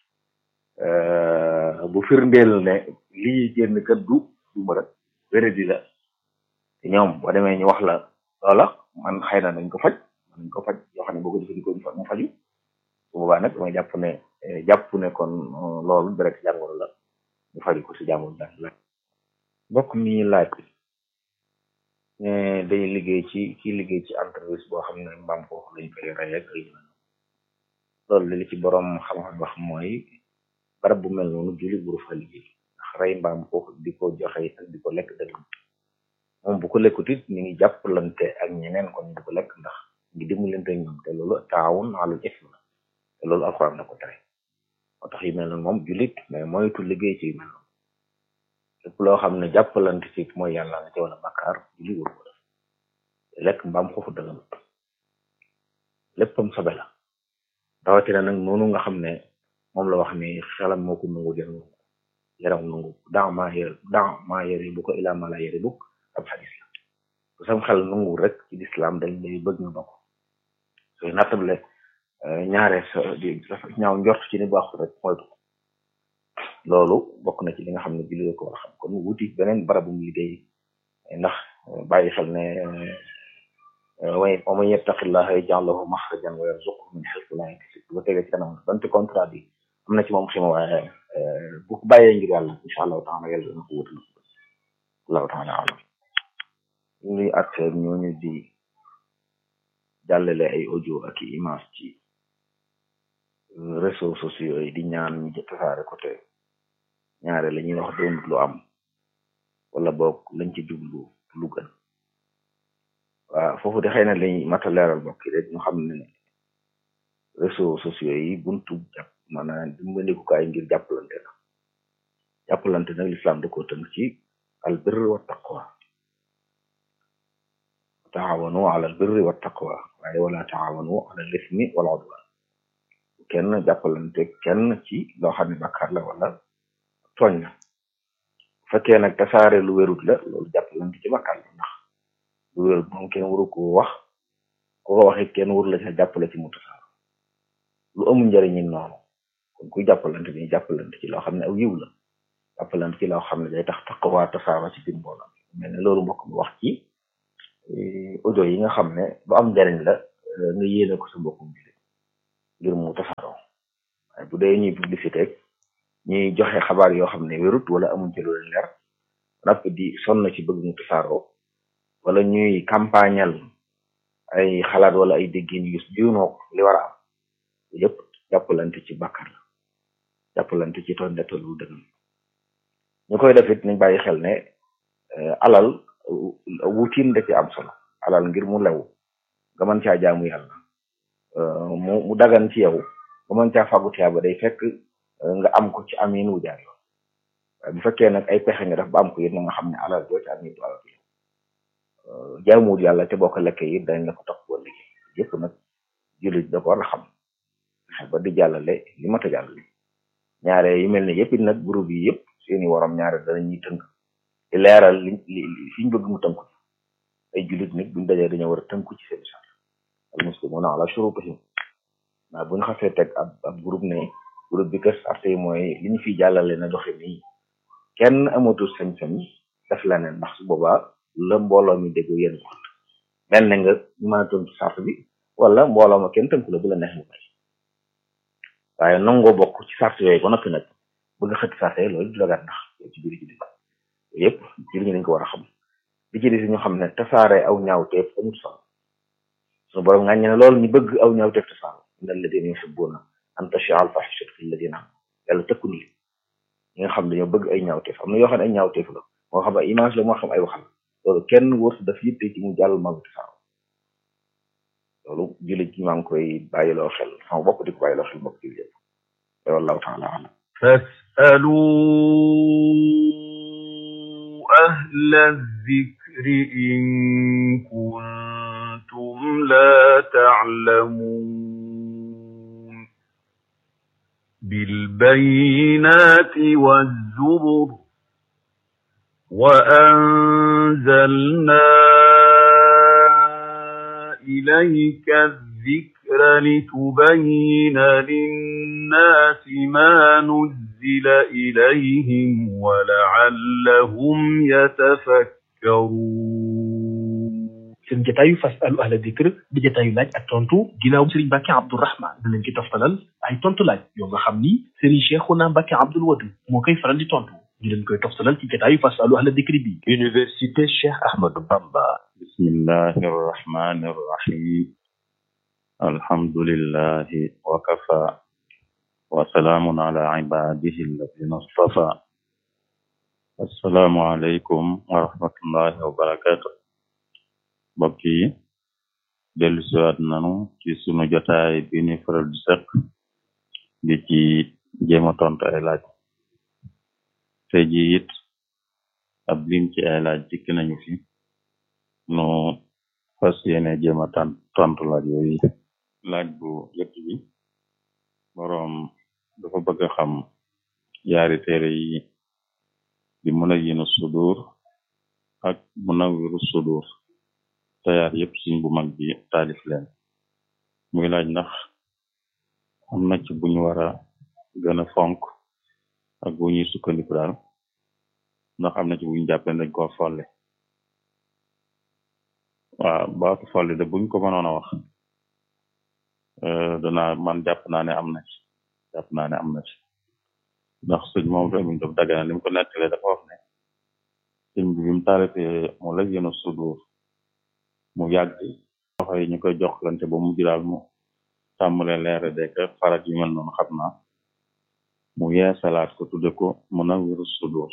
bu firndeel ne lii génn kat du du ma rek wéradi la te ñoom boo demee ñu wax la loola man xëy na nañ ko faj nañ ko faj yoo xam ne boo ko jëfandikoo ñu fa mu faju su boobaa nag damay jàpp ne jàpp ne kon loolu direct jàngoro la ñu faju ko si jàngoro daal la bokk mi laaj ne day liggéey ci ci liggéey ci entreprise boo xam ne mbaam foofu lañ koy rey ak ay loolu li ci borom xam-xam wax mooy barab bu mel noonu julli buru fa liggéey ndax rey mbaam foofu di ko joxe ak di ko lekk dëgg moom bu ko lekkut it ñu ngi jàppalante ak ñeneen kon di ko lekk ndax ngi dimbalante ñoom te loolu taawun alal ism la te loolu alxuraan da ko tere moo tax yu mel noonu moom jullit mais moytu liggéey ci yu mel noonu lépp loo xam ne jàppalante ci mooy yàlla nga ci wala bakkaar julli waru ko def lekk mbaam foofu dëgg léppam sobe la rawatina nag noonu nga xam ne moom la wax ni xelam moo ko nangu yaram yaram nangu daa maa yër daa maa yëri bu ko ilaa maa la yëri bukk ab xadis la bu sam xel nangu rek ci lislaam dañ lay bëgg nga bokk sooy nattable ñaare sa di ñaaw njort ci ni baaxul rek moytu loolu bokk na ci li nga xam ne bi li ko war a xam kon wuti beneen barabum liggéey ndax bàyyi xel ne way wa man yattaqillaha yaj'al lahu maxrajan wa yarzuqhu min haythu la yahtasib bu ko tegee ci kanam donte contrat bi am na ci moom xima waaye bu ko bàyyee ngir yàlla incha allahu taala yàlla dana ko wutal allahu taala alam luy acte ñooñu di jàllale ay audio ak i image ci réseaux sociaux yi di ñaan ñu tasaare ko te ñaare la ñuy wax doonut lu am wala boog lañ ci jublu lu gën waaw foofu de xëy na lañ mata leeral bokk rek ñu xam ne réseaux sociaux yi buntu jàpp maanaam dimbandikukaay ngir jàppalante la jàppalante nag lislaam da ko tënk ci al birri wa taqwa taawanu ala al birri wa taqwa waaye wala taawanu ala al ismi wal udwan kenn jàppalante kenn ci loo xam ne bàkkaar la wala tooñ la bu fekkee nag tasaare lu wérut la loolu jàppalante ci bàkkaar la ndax lu wérut moom kenn waru ko wax ko ko waxit kenn waru la ca jàppale ci mu tasaar lu amul njëriñi noonu kon kuy jàppalante ni jàppalante ci loo xam ne aw yiw la jàppalante ci loo xam ne day tax taqwa tasaara ci biir mbooloo mel ne loolu mbokk mi wax ci audio yi nga xam ne bu am njëriñ la nga yéene ko sa mbokkum jullit ngir mu tasaaroo waaye bu dee ñuy publicité ñuy joxe xabaar yoo xam ne wérut wala amuñ ci lu leen leer napp di sonn ci bëgg mu tasaaroo wala ñuy campagnal ay xalaat wala ay déggin yu juunoo li war a am yëpp jàppalante ci bàkkar la jàppalante ci tooñ la tollu dëgg ñu koy def it nañ bàyyi xel ne alal wutiin da ci am solo alal ngir mu lew nga mën caa jaamu yàlla mu mu dagan ci yow nga mën caa fàggu tiyaaba day fekk nga am ko ci amin wu jaar yoon waaye bu fekkee nag ay pexe nga def ba am ko yit na nga xam ne alal doo ci amin du alal jaamuwul yàlla te boo ko lekkee it dañ la ko topp boo liggéey yëpp nag jullit da ko war a xam ba di jàllale li mat a jàllale ñaare yi mel ne yëpp it nag groupe yi yëpp seeni waram ñaare danañuy tënk di leeral li li fi ñu bëgg mu tënku ay jullit nag buñ dajee dañoo war a tënku ci seen sart al muslimuna ala shurutihim waaw bu ñu xasee teg ab ab groupe ne groupe bi kër sart yi mooy li ñu fiy jàllale na doxe nii kenn amatul sañ-sañ def leneen ndax su boobaa la mbooloo mi dégg yéen ko mel ne nga mën a tënku sart bi wala mbooloo ma kenn tënku la bu la neex nga bay waaye nangoo bokk ci sart yooyu ba noppi nag bëgg xëtt sart yi loolu du dagat ndax ci biir jullit yëpp jullit ñi dañ ko war a xam li ci des ñu xam ne tasaare aw ñaawteef amul solo suñu borom nga ne loolu ñu bëgg aw ñaawteef tasaare inna alladina yuhibbuna an tashia al fahishatu fi alladina am yàlla tëkku ni ñi nga xam dañoo bëgg ay ñaawteef am na yoo xam ne ay ñaawteef la moo xam ay image la moo xam ay waxal loolu kenn wërsu daf yitte ci mu jàll magu tasaaro loolu jullit ñi maa ngi koy bàyyiloo xel sama bopp di ko bàyyiloo xel mbokk jullit yëpp wallahu taala alam فاسألوا أهل الذكر إن كنتم لا تعلمون بالبينات والزبر وأنزلنا إليك الذكر لتبين للناس ما نزل إليهم ولعلهم يتفكرون seen jataayu fasalu ahla dikr di jataayu laaj ak tontu ginnaaw Serigne Mbacke Abdourahman da leen ci toftalal ay tontu laaj yoo nga xam ni Serigne Cheikhouna Mbacke Abdoul Wadud moo koy faral di tontu ñu leen koy toftalal ci jataayu fasalu ahla dikr bi Université Cheikh Ahmadou Bamba bismillahi arrahmani arrahim alhamdulillahi wa kafa wa salaamun ala ibadihi alladina stafa assalaamu aleykum wa rahmatullahi wa barakatuh mbokk yi dellu siwaat nanu ci sunu jotaay bi ni faral di seq di ci jéema tontu ay laaj te ji it ab lim ci ay laaj dikk nañu fi nu fas yéene jéema tan tontu laaj yooyu laaj bu jëkk bi boroom dafa bëgg a xam yaari téere yi di Munawwinu Sudur ak Munawwiru Sudur tayaar yëpp suñ bu mag bi taalif leen muy laaj ndax am na ci buñu war a gën a fonk ak bu ñuy sukkandiku daal ndax am na ci buñu jàppee dañ ko folle waaw baatu folli de buñ ko mënoon a wax dana man jàpp naa ne am na ci jàpp naa ne am na ci ndax sëñ moom tamit daf dagana li mu ko nettalee dafa wax ne sëñ bi bi mu taalifee mu la yéen a sudur mu yàgg loxo yi ñu koy joxlante ba mujj daal mu tàmmale leere dek farat yu mel noonu xam naa mu yeesalaat ko tudde ko Munawwiru Sudur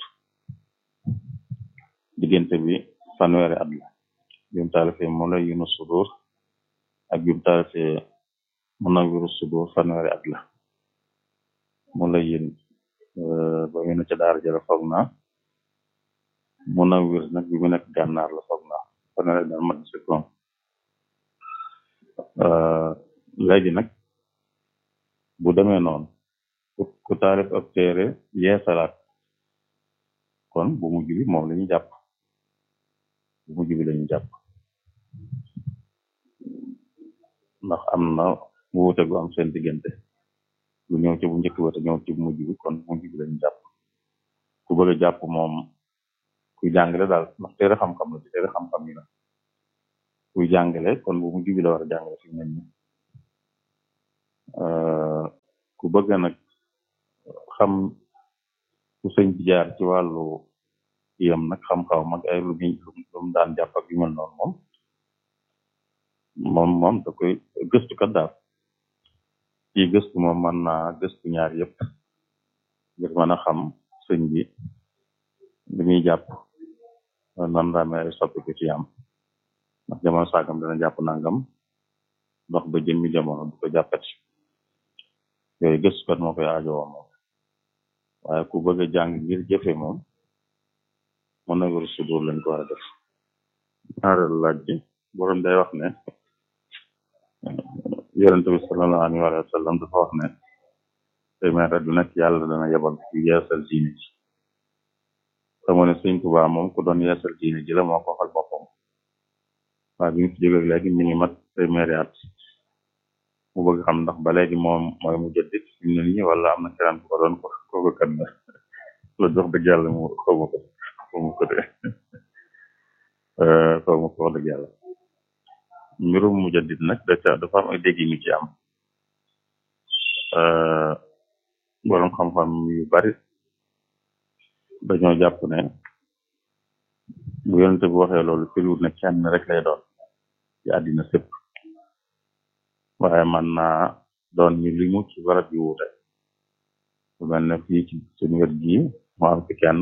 diggante bi fanweeri at la bi mu taalifee Munawwiru Sudur ak bi mu taalifee Munawwiru Sudur fanweeri at la mu la yéen ba mu ne ca daara jëla foog naa Munawwir nag bi mu nekk gànnaar la foog naa fanweeri daal mat si koom léegi nag bu demee noonu ku taalif ab téere yeesalaat kon bu mujj bi moom la ñu jàpp bu mujj bi la ñu jàpp ndax am na wuute gu am seen diggante lu ñëw ci bu njëkk ba te ñëw ci bu mujj bi kon bu mujj bi la ñu jàpp ku bëgg a jàpp moom kuy jàngale daal ndax téere xam-xam la ci téere xam-xam yi la kuy jàngale kon bu mujj bi la war a jàngale fi mu ne nii ku bëgg nag xam ku sëñ bi jaar ci wàllu yam nag xam-xaw mag ay lu muy lu mu daan jàpp ak yu mel noonu moom moom moom da koy gëstu kat daal ci gëstu moom mën naa gëstu ñaar yëpp ngir mën a xam sëñ bi li muy jàpp nan la amee ay soppiku ci am ndax jamono sàngam dana jàpp nangam ndox ba jëmmi jamono du ko jàppati yooyu gëstukat moo koy aajowoo moom waaye ku bëgg a jàng ngir jëfe moom mën na wër sudur lañ ko war a def ñaareelu laaj bi borom day wax ne yonente bi sallallahu alayhi wa sallam dafa wax ne téeméer du nekk yàlla dana yebal ci yeesal diine ji xamoo ne sëñ Tuubaa moom ku doon yeesal diine ji la moo ko waxal boppam waaye bi ñu fi jógee léegi mi ngi mat téeméeri at mu bëgg xam ndax ba léegi moom mooy mu jëddit fi mu ne nii wala am na keneen ku ko doon ko kooku kat la la jox dëgg yàlla mu xaw ma ko xaw ma ko de xaw ma ko wax dëgg yàlla mbirum mu jëddit nag da ca dafa am ay dégg ñu ci am borom xam-xam yu bari dañoo jàpp ne bu yonente bu waxee loolu firiwut ne kenn rek lay doon ci àddina sépp waaye man naa doon ñu limu ci barab yu wuute lu mel ne fii ci suñu wet gii mu am fi kenn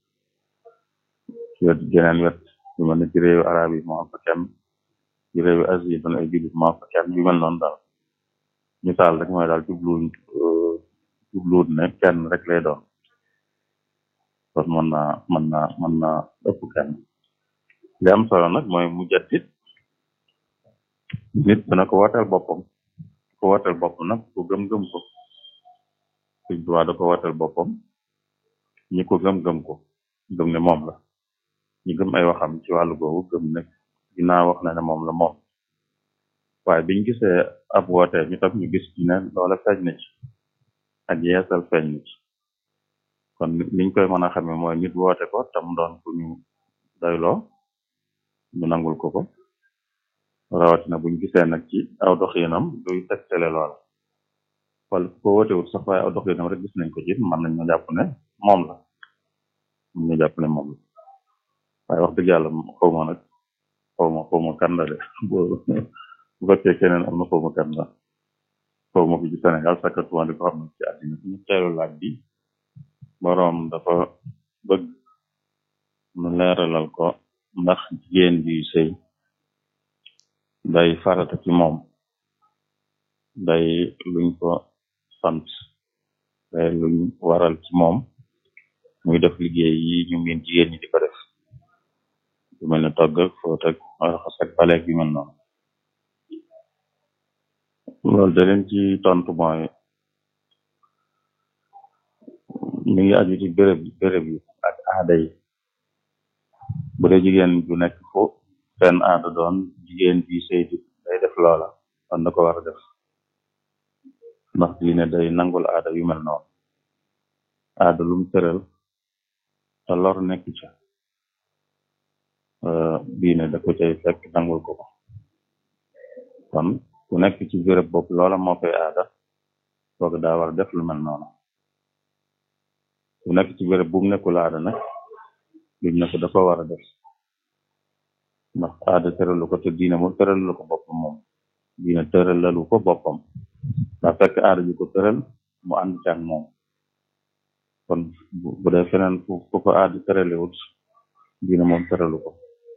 ci wet geneen wet lu mel ne ci réewu arab yi mu am fa kenn ci réewu asie doon ay jullit mu am fa kenn yu mel noonu daal misaal rek mooy daal jubluwuñ jubluwut ne kenn rek lay doon kon mën naa mën naa mën naa ëpp kenn li am solo nag mooy mu jaddit nit dana ko watal boppam ko watal boppam nag ku gëm-gëm ko suñ duwaa da ko watal boppam ñi ko gëm-gëm ko gëm ne moom la ñi gëm ay waxam ci wàllu googu gëm ne ginnaaw wax na ne moom la moom waaye biñ gisee ab woote ñu tam ñu gis ci ne loola feeñ na ci ak yeesal feeñ na ci kon liñ koy mën a xamee mooy nit woote ko tam doon ku ñu doyloo ñu nangul ko ko rawatina buñ gisee nag ci aw doxinam luy tegtale loola wala ko wootewut sax waaye aw doxinam rek gis nañ ko ci mën nañ ñu jàpp ne moom la mën ñu jàpp ne moom la waaye wax dëgg yàlla xaw ma nag xaw ma xaw ma kan la de bu fekkee keneen am na xaw ma kan la xaw ma ko ci Sénégal sakkatuma di ko xam ne ci àddina ñu teelu laaj bi boroom dafa bëgg nu leeralal ko ndax jigéen bi sëy day farata ci moom day luñ ko sant day luñ waral ci moom muy def liggéey yi ñu miin jigéen ñi di ko def yu mel ne togg ak foot ak raxas ak baleeg yu mel noonu loolu da leen ci tontu mooy mi ngi aju ci béréb béréb yi ak aada yi bu dee jigéen ju nekk fu seen aada doon jigéen bi sëy di day def loola kon da ko war a def ndax diine day nangul aada yu mel noonu aada lum tëral te lor nekk ca diine da ko cay fekk nangul ko ko kon ku nekk ci béréb bopp loola moo koy aada kooku daa war a def lu mel noonu ku nekk ci béréb bu mu nekkul aada nag duñ ne ko dafa war a def ndax aada tëralu ko te diine moom tëralu ko boppam moom diine tëralalu ko boppam daa fekk aada ji ko tëral mu ànd ci ak moom kon bu dee feneen fu fu ko aada tëralewut diine moom tëralu ko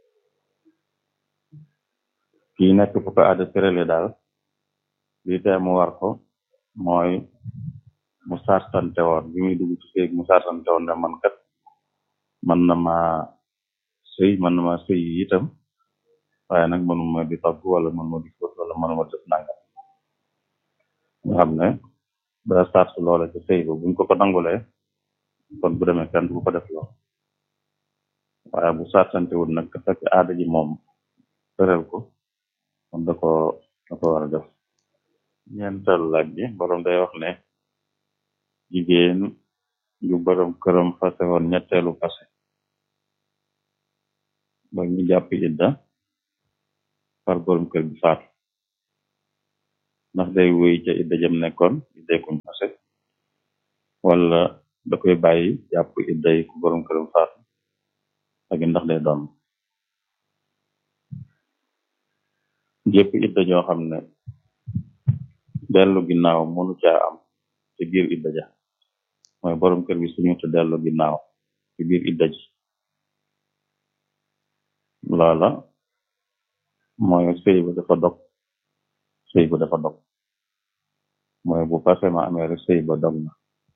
kii nekk fu ko aada tërale daal lii tee mu war ko mooy mu sartante woon bi muy dugg ci sëy mu sartante woon ne man kat man na ma sëy man na ma sëy itam waaye nag manuma di togg wala manuma di fóot wala manuma def nangam nga xam ne da sart loola ci sëy ba buñ ko ko nangulee kon bu demee kenn du ko def loo waaye bu sartante wul nag fekk aada ji moom tëral ko kon da ko da ko war a def ñeenteelu laaj bi borom day wax ne jigéen ju borom këram fase woon ñetteelu fase ba ñu jàpp idda far borom kër bi faatu ndax day wéy ca idda jëm nekkoon idday kuñ fase wala da koy bàyyi jàpp idday ku borom këram faatu ak ndax day doon jépp idda joo xam ne dellu ginnaaw mënu caa am ci biir idda ja mooy borom kër gi suñu te dellu ginnaaw ci biir idda ji loola mooy sëy ba dafa dog sëy ba dafa dog mooy bu passé ma amee rek sëy ba dog na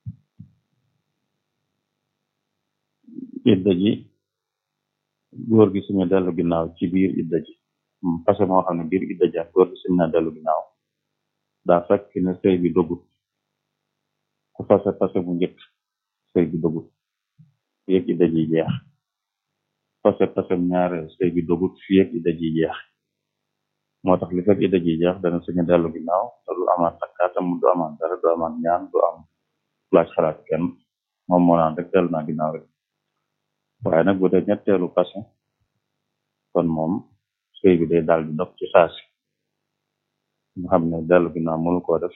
idda ji góor gi suñu dellu ginnaaw ci biir idda ji passé moo xam ne biir idda ji ak góor gi suñu na dellu ginnaaw daa fekk ne sëy bi dogut ku passé passé bu njëkk sëy bi dogut fi yëg idda ji jeex passé passé ñaareel sëy bi dogut fi yëg idda ji jeex moo tax li fekk idda ji jeex dana suñu dellu ginnaaw te du amaat takkaatam du amaat dara du amaat ñaan du am laaj xalaat kenn moom moo naan rek dellu naa ginnaaw rek waaye nag bu dee ñetteelu passé kon moom sëy bi day daal di dog ci saasi nga xam ne dellu ginnaaw mënu koo def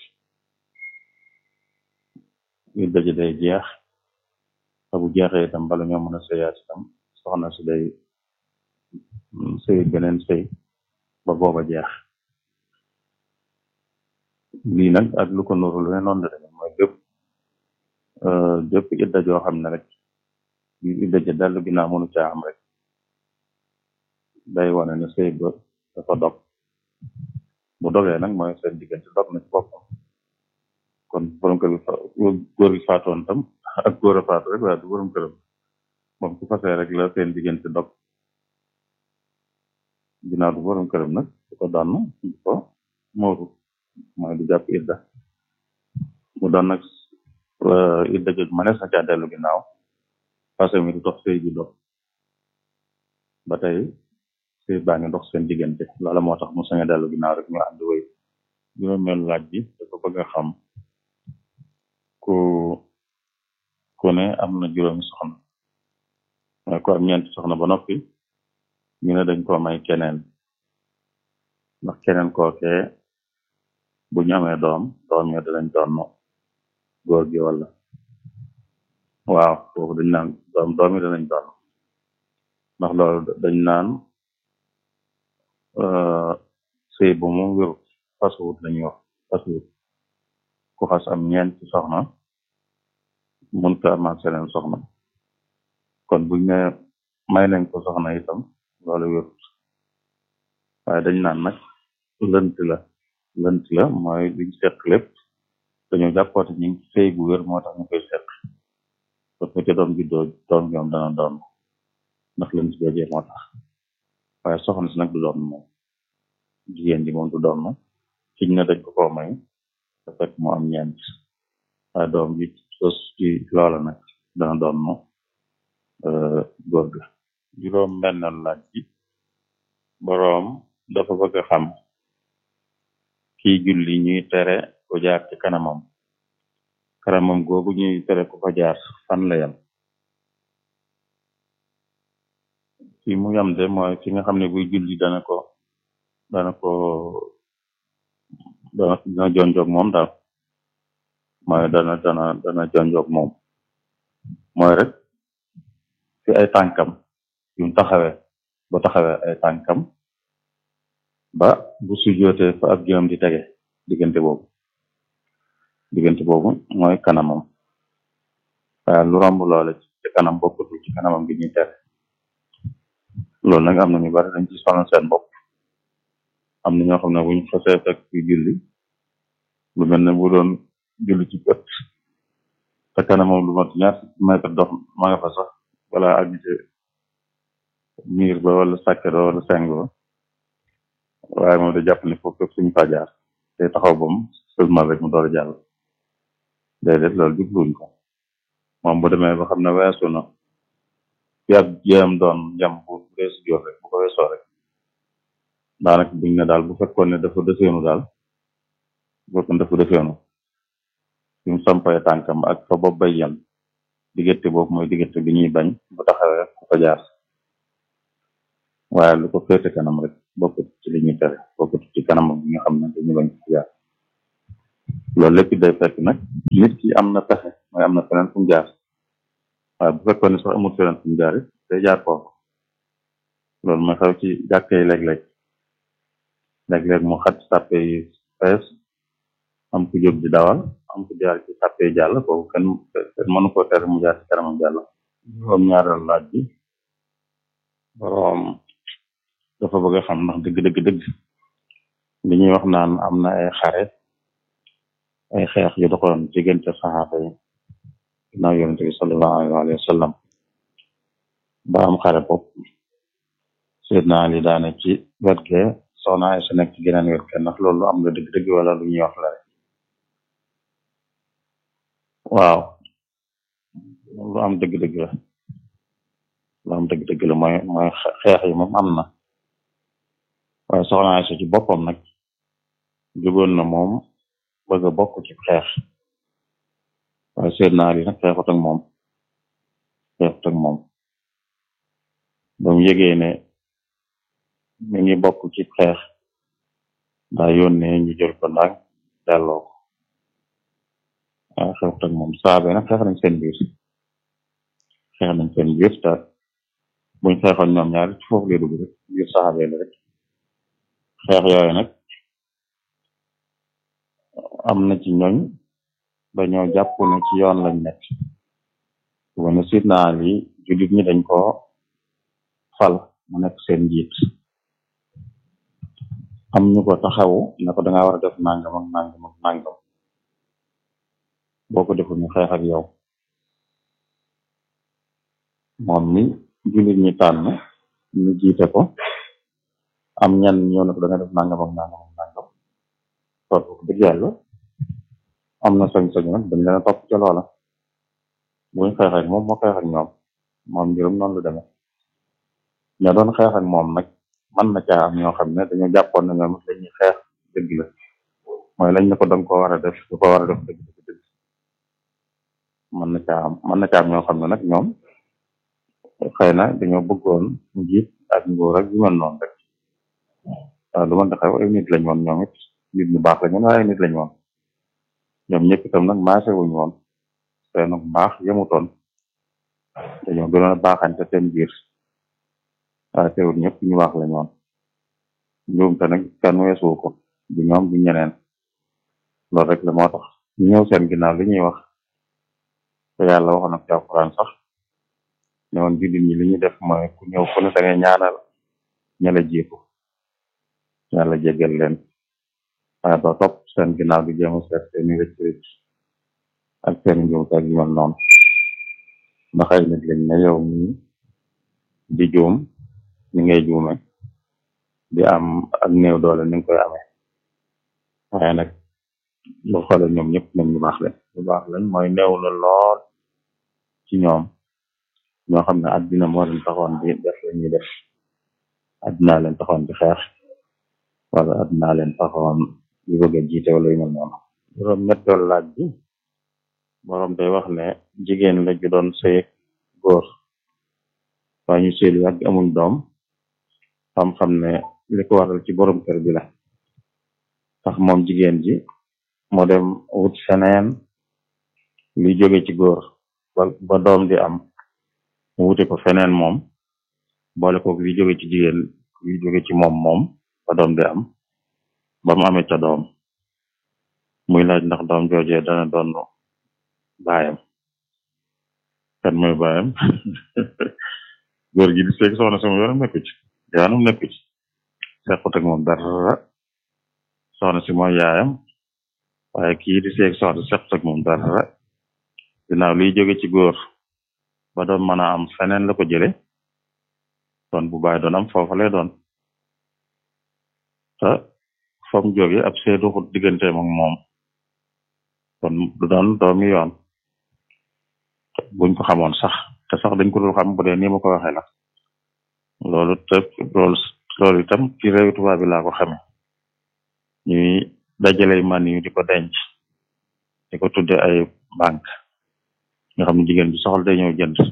idda ji day jeex te bu jeexee itam bala ñoo mën a sëyaat itam soxna si day sëy beneen sëy ba booba jeex lii nag ak lu ko nuru lu ne noonu la demee mooy bépp bépp idda joo xam ne rek yu idda ja dellu ginnaaw mënu caa am rek day wane ne sëy ba dafa dog bu dogee nag mooy seen diggante dog na ci boppam kon borom kër gi góor gi faatoon tam ak góor a faatu rek waaye du borom këram moom su fasee rek la seen diggante dog ginnaaw du borom këram nag du ko donn du ko mooru mooy du jàpp idda mu doon nag idda joj manees na caa dellu ginnaaw parce mi du dox sëy bi dog ba tey sëy baa ngi dox seen diggante loola moo tax mu sañ a dellu ginnaaw rek ñu ànd wéy juróomeel laaj bi dafa bëgg a xam ku ku ne am na juróomi soxna mooy ku am ñeenti soxna ba noppi ñu ne dañ ko may keneen ndax keneen kookee bu ñu amee doom doom ya danañ doon góor gi wala waaw foofu dañ naan doom doom yi danañ doon ndax loolu dañ naan sëy bu mu wérut fasuwut lañuy wax fasuwut ku xas am ñeenti soxna mun ko amaat seneen soxna kon buñ ne may nañ ko soxna itam loolu wérut waaye dañ naan nag lënt la lënt la mooy liñ seq lépp dañu jàppoote ñu ngi sëy bu wér moo tax ñu koy seq parce que ca doom juddoo doom ñoom dana doon ndax lënt joojee moo tax waaye soxna si nag du doon moom jigéen ji moom du doon kiñ ne dañ ko koo may te fekk mu am ñeent waaye doom ji sos ci loola nag dana doon mo góor ga juróom benn laaj bi boroom dafa bëgg a xam kii julli ñuy tere ku jaar ci kanamam kanamam googu ñuy tere ku fa jaar fan la yam fi mu yam de mooy fi nga xam ne buy julli dana ko dana ko dana dana jonjoog moom daal mooy dana dana dana jonjoog moom mooy rek fi ay tànkam yu mu taxawee bu taxawee ay tànkam ba bu sujjootee fa ab jëm di tege diggante boobu diggante boobu mooy kanamam waaye lu romb loole ci kanam bokkutul ci kanamam gi ñuy tere loolu nag am na ñu bari dañ ci sonal seen bopp am na ñoo xam ne buñ xasee fekk ci julli lu mel ne bu doon julli ci bët te kanamam lu mat ñaar mètre dox ma nga fa sax wala àgg ci miir ba wala sàkket ba wala seng ba waaye moom da jàpp ne foofu fépp suñu fa jaar te taxaw bam seulement rek mu door a jàll déedéet loolu jubluñ ko moom bu demee ba xam ne weesu na yàgg jéem doon jam bu weesu joor rek bu ko weesoo rek daanaka buñ ne daal bu fekkoon ne dafa defeenu daal bu fekkoon dafa defeenu fi mu sampay tànkam ak fa bopp bay yem diggante boobu mooy diggante bi ñuy bañ bu taxawee ku fa jaar waaye lu ko féete kanam rek bokkut ci li ñuy tere bokkut ci kanam bi nga xam ne dañu bañ ko jaar loolu lépp day fekk nag nit ki am na pexe mooy am na feneen fu mu jaar waaye bu fekkoon ne sax amul feneen fu mu jaar it day jaar foofu loolu mooy xew ci jàkkee léeg-léeg léeg-léeg mu xat sàppe yi fees am ku jóg di dawal am ku jaar ci sàppe yi jàll kooku kenn kenn mënu ko tere mu jaar ci kanamam jàll juróom ñaareel laaj bi boroom dafa bëgg a xam ndax dëgg dëgg dëgg li ñuy wax naan am na ay xare ay xeex yu doxoon diggante saxaaba yi ginnaaw yonente bi sallallahu alayhi wa sallam ba am xare bopp Seydina Ali daane ci wet ge soxna Aysa nekk ci geneen wet ge ndax loolu am na dëgg dëgg wala lu ñuy wax la rek waaw lu am dëgg dëgg la lu am dëgg dëgg la mooy mooy xeex yi moom am na waaye soxna Aysa ci boppam nag jógoon na moom bëgg a bokk ci xeex waaye Seydina Ali nag xeexut ak moom xeexut ak moom ba mu yëgee ne mi ngi bokk ci xeex daa yónnee ñu jël ko ndànk delloo ko waaye xeexut ak moom saabe nag xeex nañ seen biir xeex nañ seen biir te buñ xeexoon ñoom ñaari ci foofu lay dugg rek biir saxabe la rek xeex yooyu nag am na ci ñooñ dañoo jàpp ne ci yoon lañ nekk wane Seydina Ali jullit ñi dañ ko fal mu nekk seen njiit am ñu ko taxawu ne ko danga war a def nangam ak nangam ak nangam boo ko deful ñu xeex ak yow moom mi jullit ñi tànn ñu jiite ko am ñan ñëw ne ko danga def nangam ak nangam ak nangam topp ko dëgg yàlla am na sañ-sañ nag dañ leen a topp ca loola buñ xeex ak moom moo xeex ak ñoom moom mbirum noonu lu demee ña doon xeex ak moom nag mën na caa am ñoo xam ne dañoo jàppoon ne ñoom lañuy xeex dëgg la mooy lañ ne ko danga ko war a def du ko war a def dëgg dëgg dëgg mën na caa am mën na caa am ñoo xam ne nag ñoom xëy na dañoo bëggoon njiit ak nguur ak yu mel noonu rek waaw lu mën a xew ay nit lañ woon ñoom it nit ñu baax lañ woon waaye ay nit lañ woon ñoom ñëpp itam nag maase wuñ woon seen baax yemutoon dañoo gënoon a baaxante seen biir waaye teewul ñëpp ñu baax lañ woon njuumte nag kenn weesuwu ko du ñoom du ñeneen loolu rek la moo tax ñu ñëw seen ginnaaw li ñuy wax te yàlla waxoon na ci alquran sax ne woon jullit ñi li ñuy def mooy ku ñëw ku ne da ngay ñaanal ña la jiitu yàlla jéggal leen waaye doo topp seen ginnaaw di jéem a seet seeni rëcc rëcc ak seen njuumte ak yu mel noonu ndax ay nit lañ ne yow mi di juum ni ngay juume di am ak néew doole ni nga koy amee waaye nag lu xoole ñoom ñëpp nañ ñu baax lañ ñu baax lañ mooy néew la lool ci ñoom ñoo xam ne àddina moo leen taxoon di def la ñuy def àddina leen taxoon di xeex wala àddina leen taxoon di bëgg a jiite wala yu mel noonu juróom ñetteelu laaj bi borom day wax ne jigéen la ju doon sëy góor waaye ñu sëy lu yàgg amuñ doom xam-xam ne li ko waral ci borom kër bi la tax moom jigéen ji moo dem wut feneen luy jóge ci góor ba ba doom di am mu wuti ko feneen moom boole ko luy jóge ci jigéen luy jóge ci moom moom ba doom di am ba mu amee ca doom muy laaj ndax doom joojee dana doon baayam kan mooy baayam góor gi di seeg soxna sama yoonam nekku ci yaanum nekku ci sequt ak moom dara soxna si mooy yaayam waaye kii di seeg soxna sequt ak moom dara ginnaaw liy jóge ci góor ba doon mën a am feneen la ko jële doon bu baay doon am foofa lay doon te fam jóge ab see doxut digganteem ak moom kon du doon doomi yoon buñ ko xamoon sax te sax dañ ko dul xam bu dee nii ma ko waxee la loolu te loolu loolu itam ci réew tubaab bi laa ko xame ñuy dajale man yu di ko denc di ko tudde ay banque nga xam ne jigéen bi soxla day ñëw jënd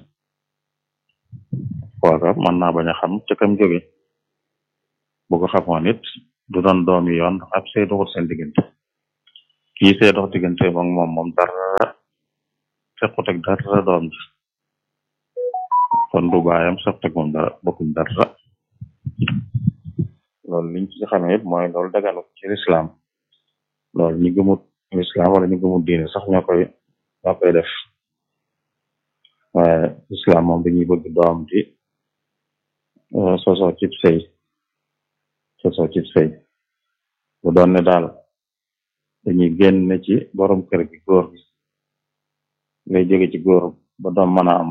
kooka mën naa bañ a xam ca kam jóge bu ko xamoon it du doon doomi yoon ndax ab see doxut seen diggante kii see dox diggante moom moom moom dara sequt ak dara doom ji kon du baayam sequt ak moom dara bokkuñ dara loolu liñ ci xamee it mooy loolu daganu ci lislaam loolu ñu gëmut lislaam wala ñu gëmut diine sax ñoo koy ñoo koy def waaye lislaam moom dañuy bëgg doom di sosoo cib sëy sosoo ci sëy bu doon ne daal dañuy génn ci borom kër gi góor gi ngay jóge ci góor ba doom mën a am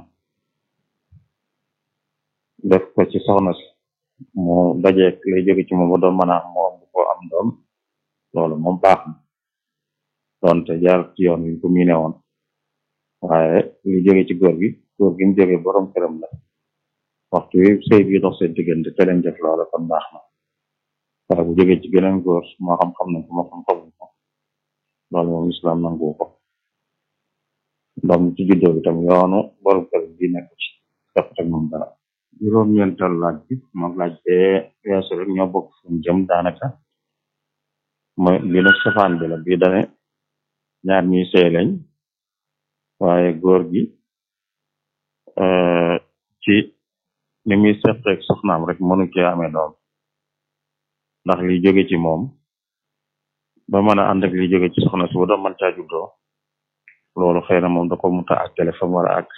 def ko ci soxna si mu dajeek lay jóge ci moom ba doom mën a am mu ëmb ko am doom loolu moom baax na doonte jaar ci yoon wi ko miine woon waaye li jóge ci góor gi góor gi mu jóge borom këram la waxtu wi sëy bi dox seen diggante te leen def loola kon baax na waaye bu jóge ci geneen góor moo xam xam nañ ko moo xam xamuñ ko loolu moom islam nangu ko doom ci juddoo bi tam yoonu borom kër bi nekk ci def teg moom dara juróom-ñeental laaj bi moom laaj bee weesu rek ñoo bokk fuñ jëm daanaka mooy bi nag safaan bi la bii dane ñaar ñuy sëy lañ waaye góor gi ci ni muy seqeeg soxnaam rek mënu cee amee doom ndax li jóge ci moom ba mën a ànd ak li jóge ci soxna si ba doom mën caa juddoo loolu xëy na moom da ko muta àggale fa mu war a àgg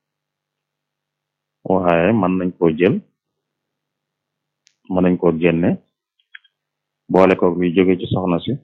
waaye mën nañ koo jël mën nañ koo génne boole ko li jóge ci soxna si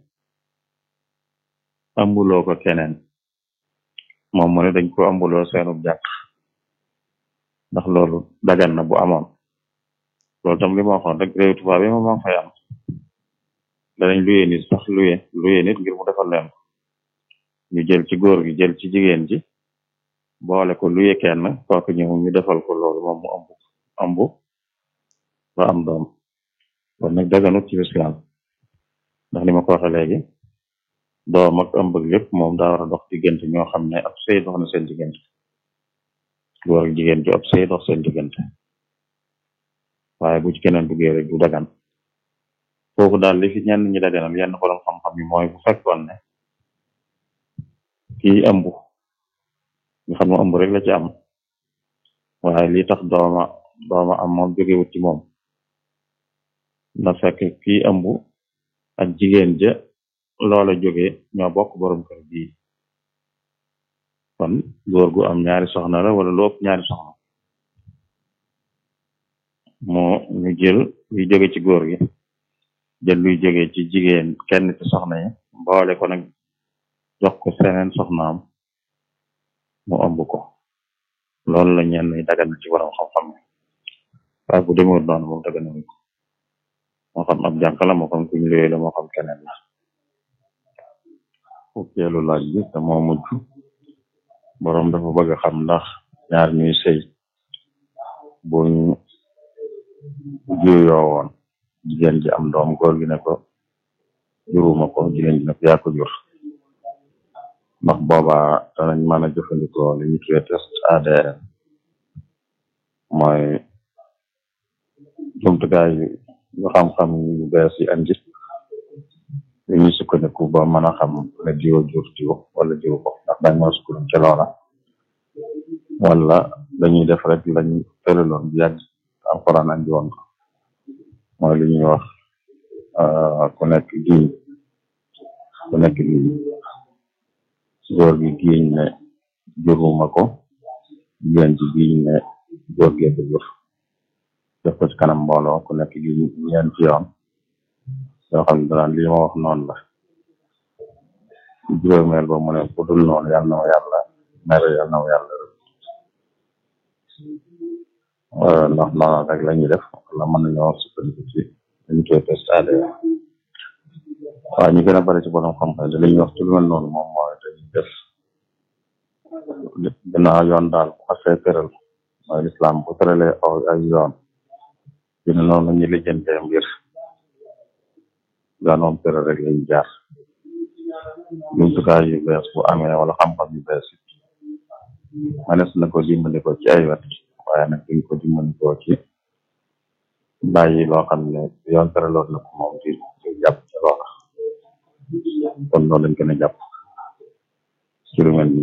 ambuloo ko keneen moom mu ne dañ ko ambuloo seenub jàkk ndax loolu dagan na bu amoon loolu tam li ma waxoon rek réew tubaab yi moom moo fay am danañ luye nit sax luye luye nit ngir mu defal leen ko ñu jël ci góor gi jël ci jigéen ji boole ko luye kenn kooku ñëw ñu defal ko loolu moom mu ambu ambu ba am doom kon nag daganut ci islam ndax ni ma ko waxe léegi doom ak ëmb ak lépp moom daa war a dox diggante ñoo xam ne ab sëy dox na seen diggante góor ak jigéen ju ab sëy dox seen diggante waaye bu ci keneen duggee rek du dagan foofu daal li fi ñenn ñi daganal yenn borom xam-xam yi mooy bu fekkoon ne kii ëmb nga xam ne ëmb rek la ci am waaye li tax dooma dooma am moom jógewut ci moom na fekk kii ëmb ak jigéen ja loola jóge ñoo bokk borom kër bii kon góor gu am ñaari soxna la wala lu ëpp ñaari soxna moo ñu jël luy jóge ci góor gi jël luy jóge ci jigéen kenn ci soxna yi mboole ko nag jox ko seneen soxnaam mu ëmb ko loolu la ñenn ñi dagan na ci borom xam-xam yi waaye bu demee noonu moom dagan nañu ko moo xam ab jànk la moo xam kuñ luye la moo xam keneen la fukkeelu laaj bi te moo mujj boroom dafa bëgg a xam ndax ñaar ñuy sëy buñ juyoo woon jigéen ji am doom góor gi ne ko juruma ko jigéen ji ne ko yaa ko jur ndax boobaa danañ mën a jëfandikoo li ñu tuddee test ADN mooy jumtukaay yu xam-xam yu bees yi andi yu ñuy sukkandiku ba mën a xam ne diwo jur diwo wala diwo ko ndax dañ mën a sukkandiku ci loola wala dañuy def rek lañ tëraloon bu yàgg alxuraan andi woon ko mooy li ñuy wax ku nekk giiñ ku nekk giiñ góor gi giiñ ne juruma ko jigéen ji giiñ ne góor gee ko jur def ko ci kanam mbooloo ku nekk giiñ ñeenti yoon yoo xam ne danaan lii ma wax noonu la juróomeel ba mu ne bu dul noonu yàlla na ma yàlla mere yàlla na ma yàlla ndax noonu rek la ñuy def wala mën nañoo sukkandiku ci dañu koy test ADN waaye ñu gën a bari ci borom xam-xam li ñuy wax ci lu mel noonu moom mooy dañuy def ginnaaw yoon daal bu xasee tëral mooy lislaam bu tëralee aw ay yoon dina noonu la ñuy lijjantee mbir yoon moom tëral rek lañu jaar jumtukaay yu bees bu amee wala xam-xam yu bees it manes na ko dimbandikoo ci ay wet waaye nag duñ ko dimbandikoo ci bàyyi loo xam ne yoon tëraloon na ko moom di jàpp ci loola kon loolu lañ gën a jàpp ci lu mel ni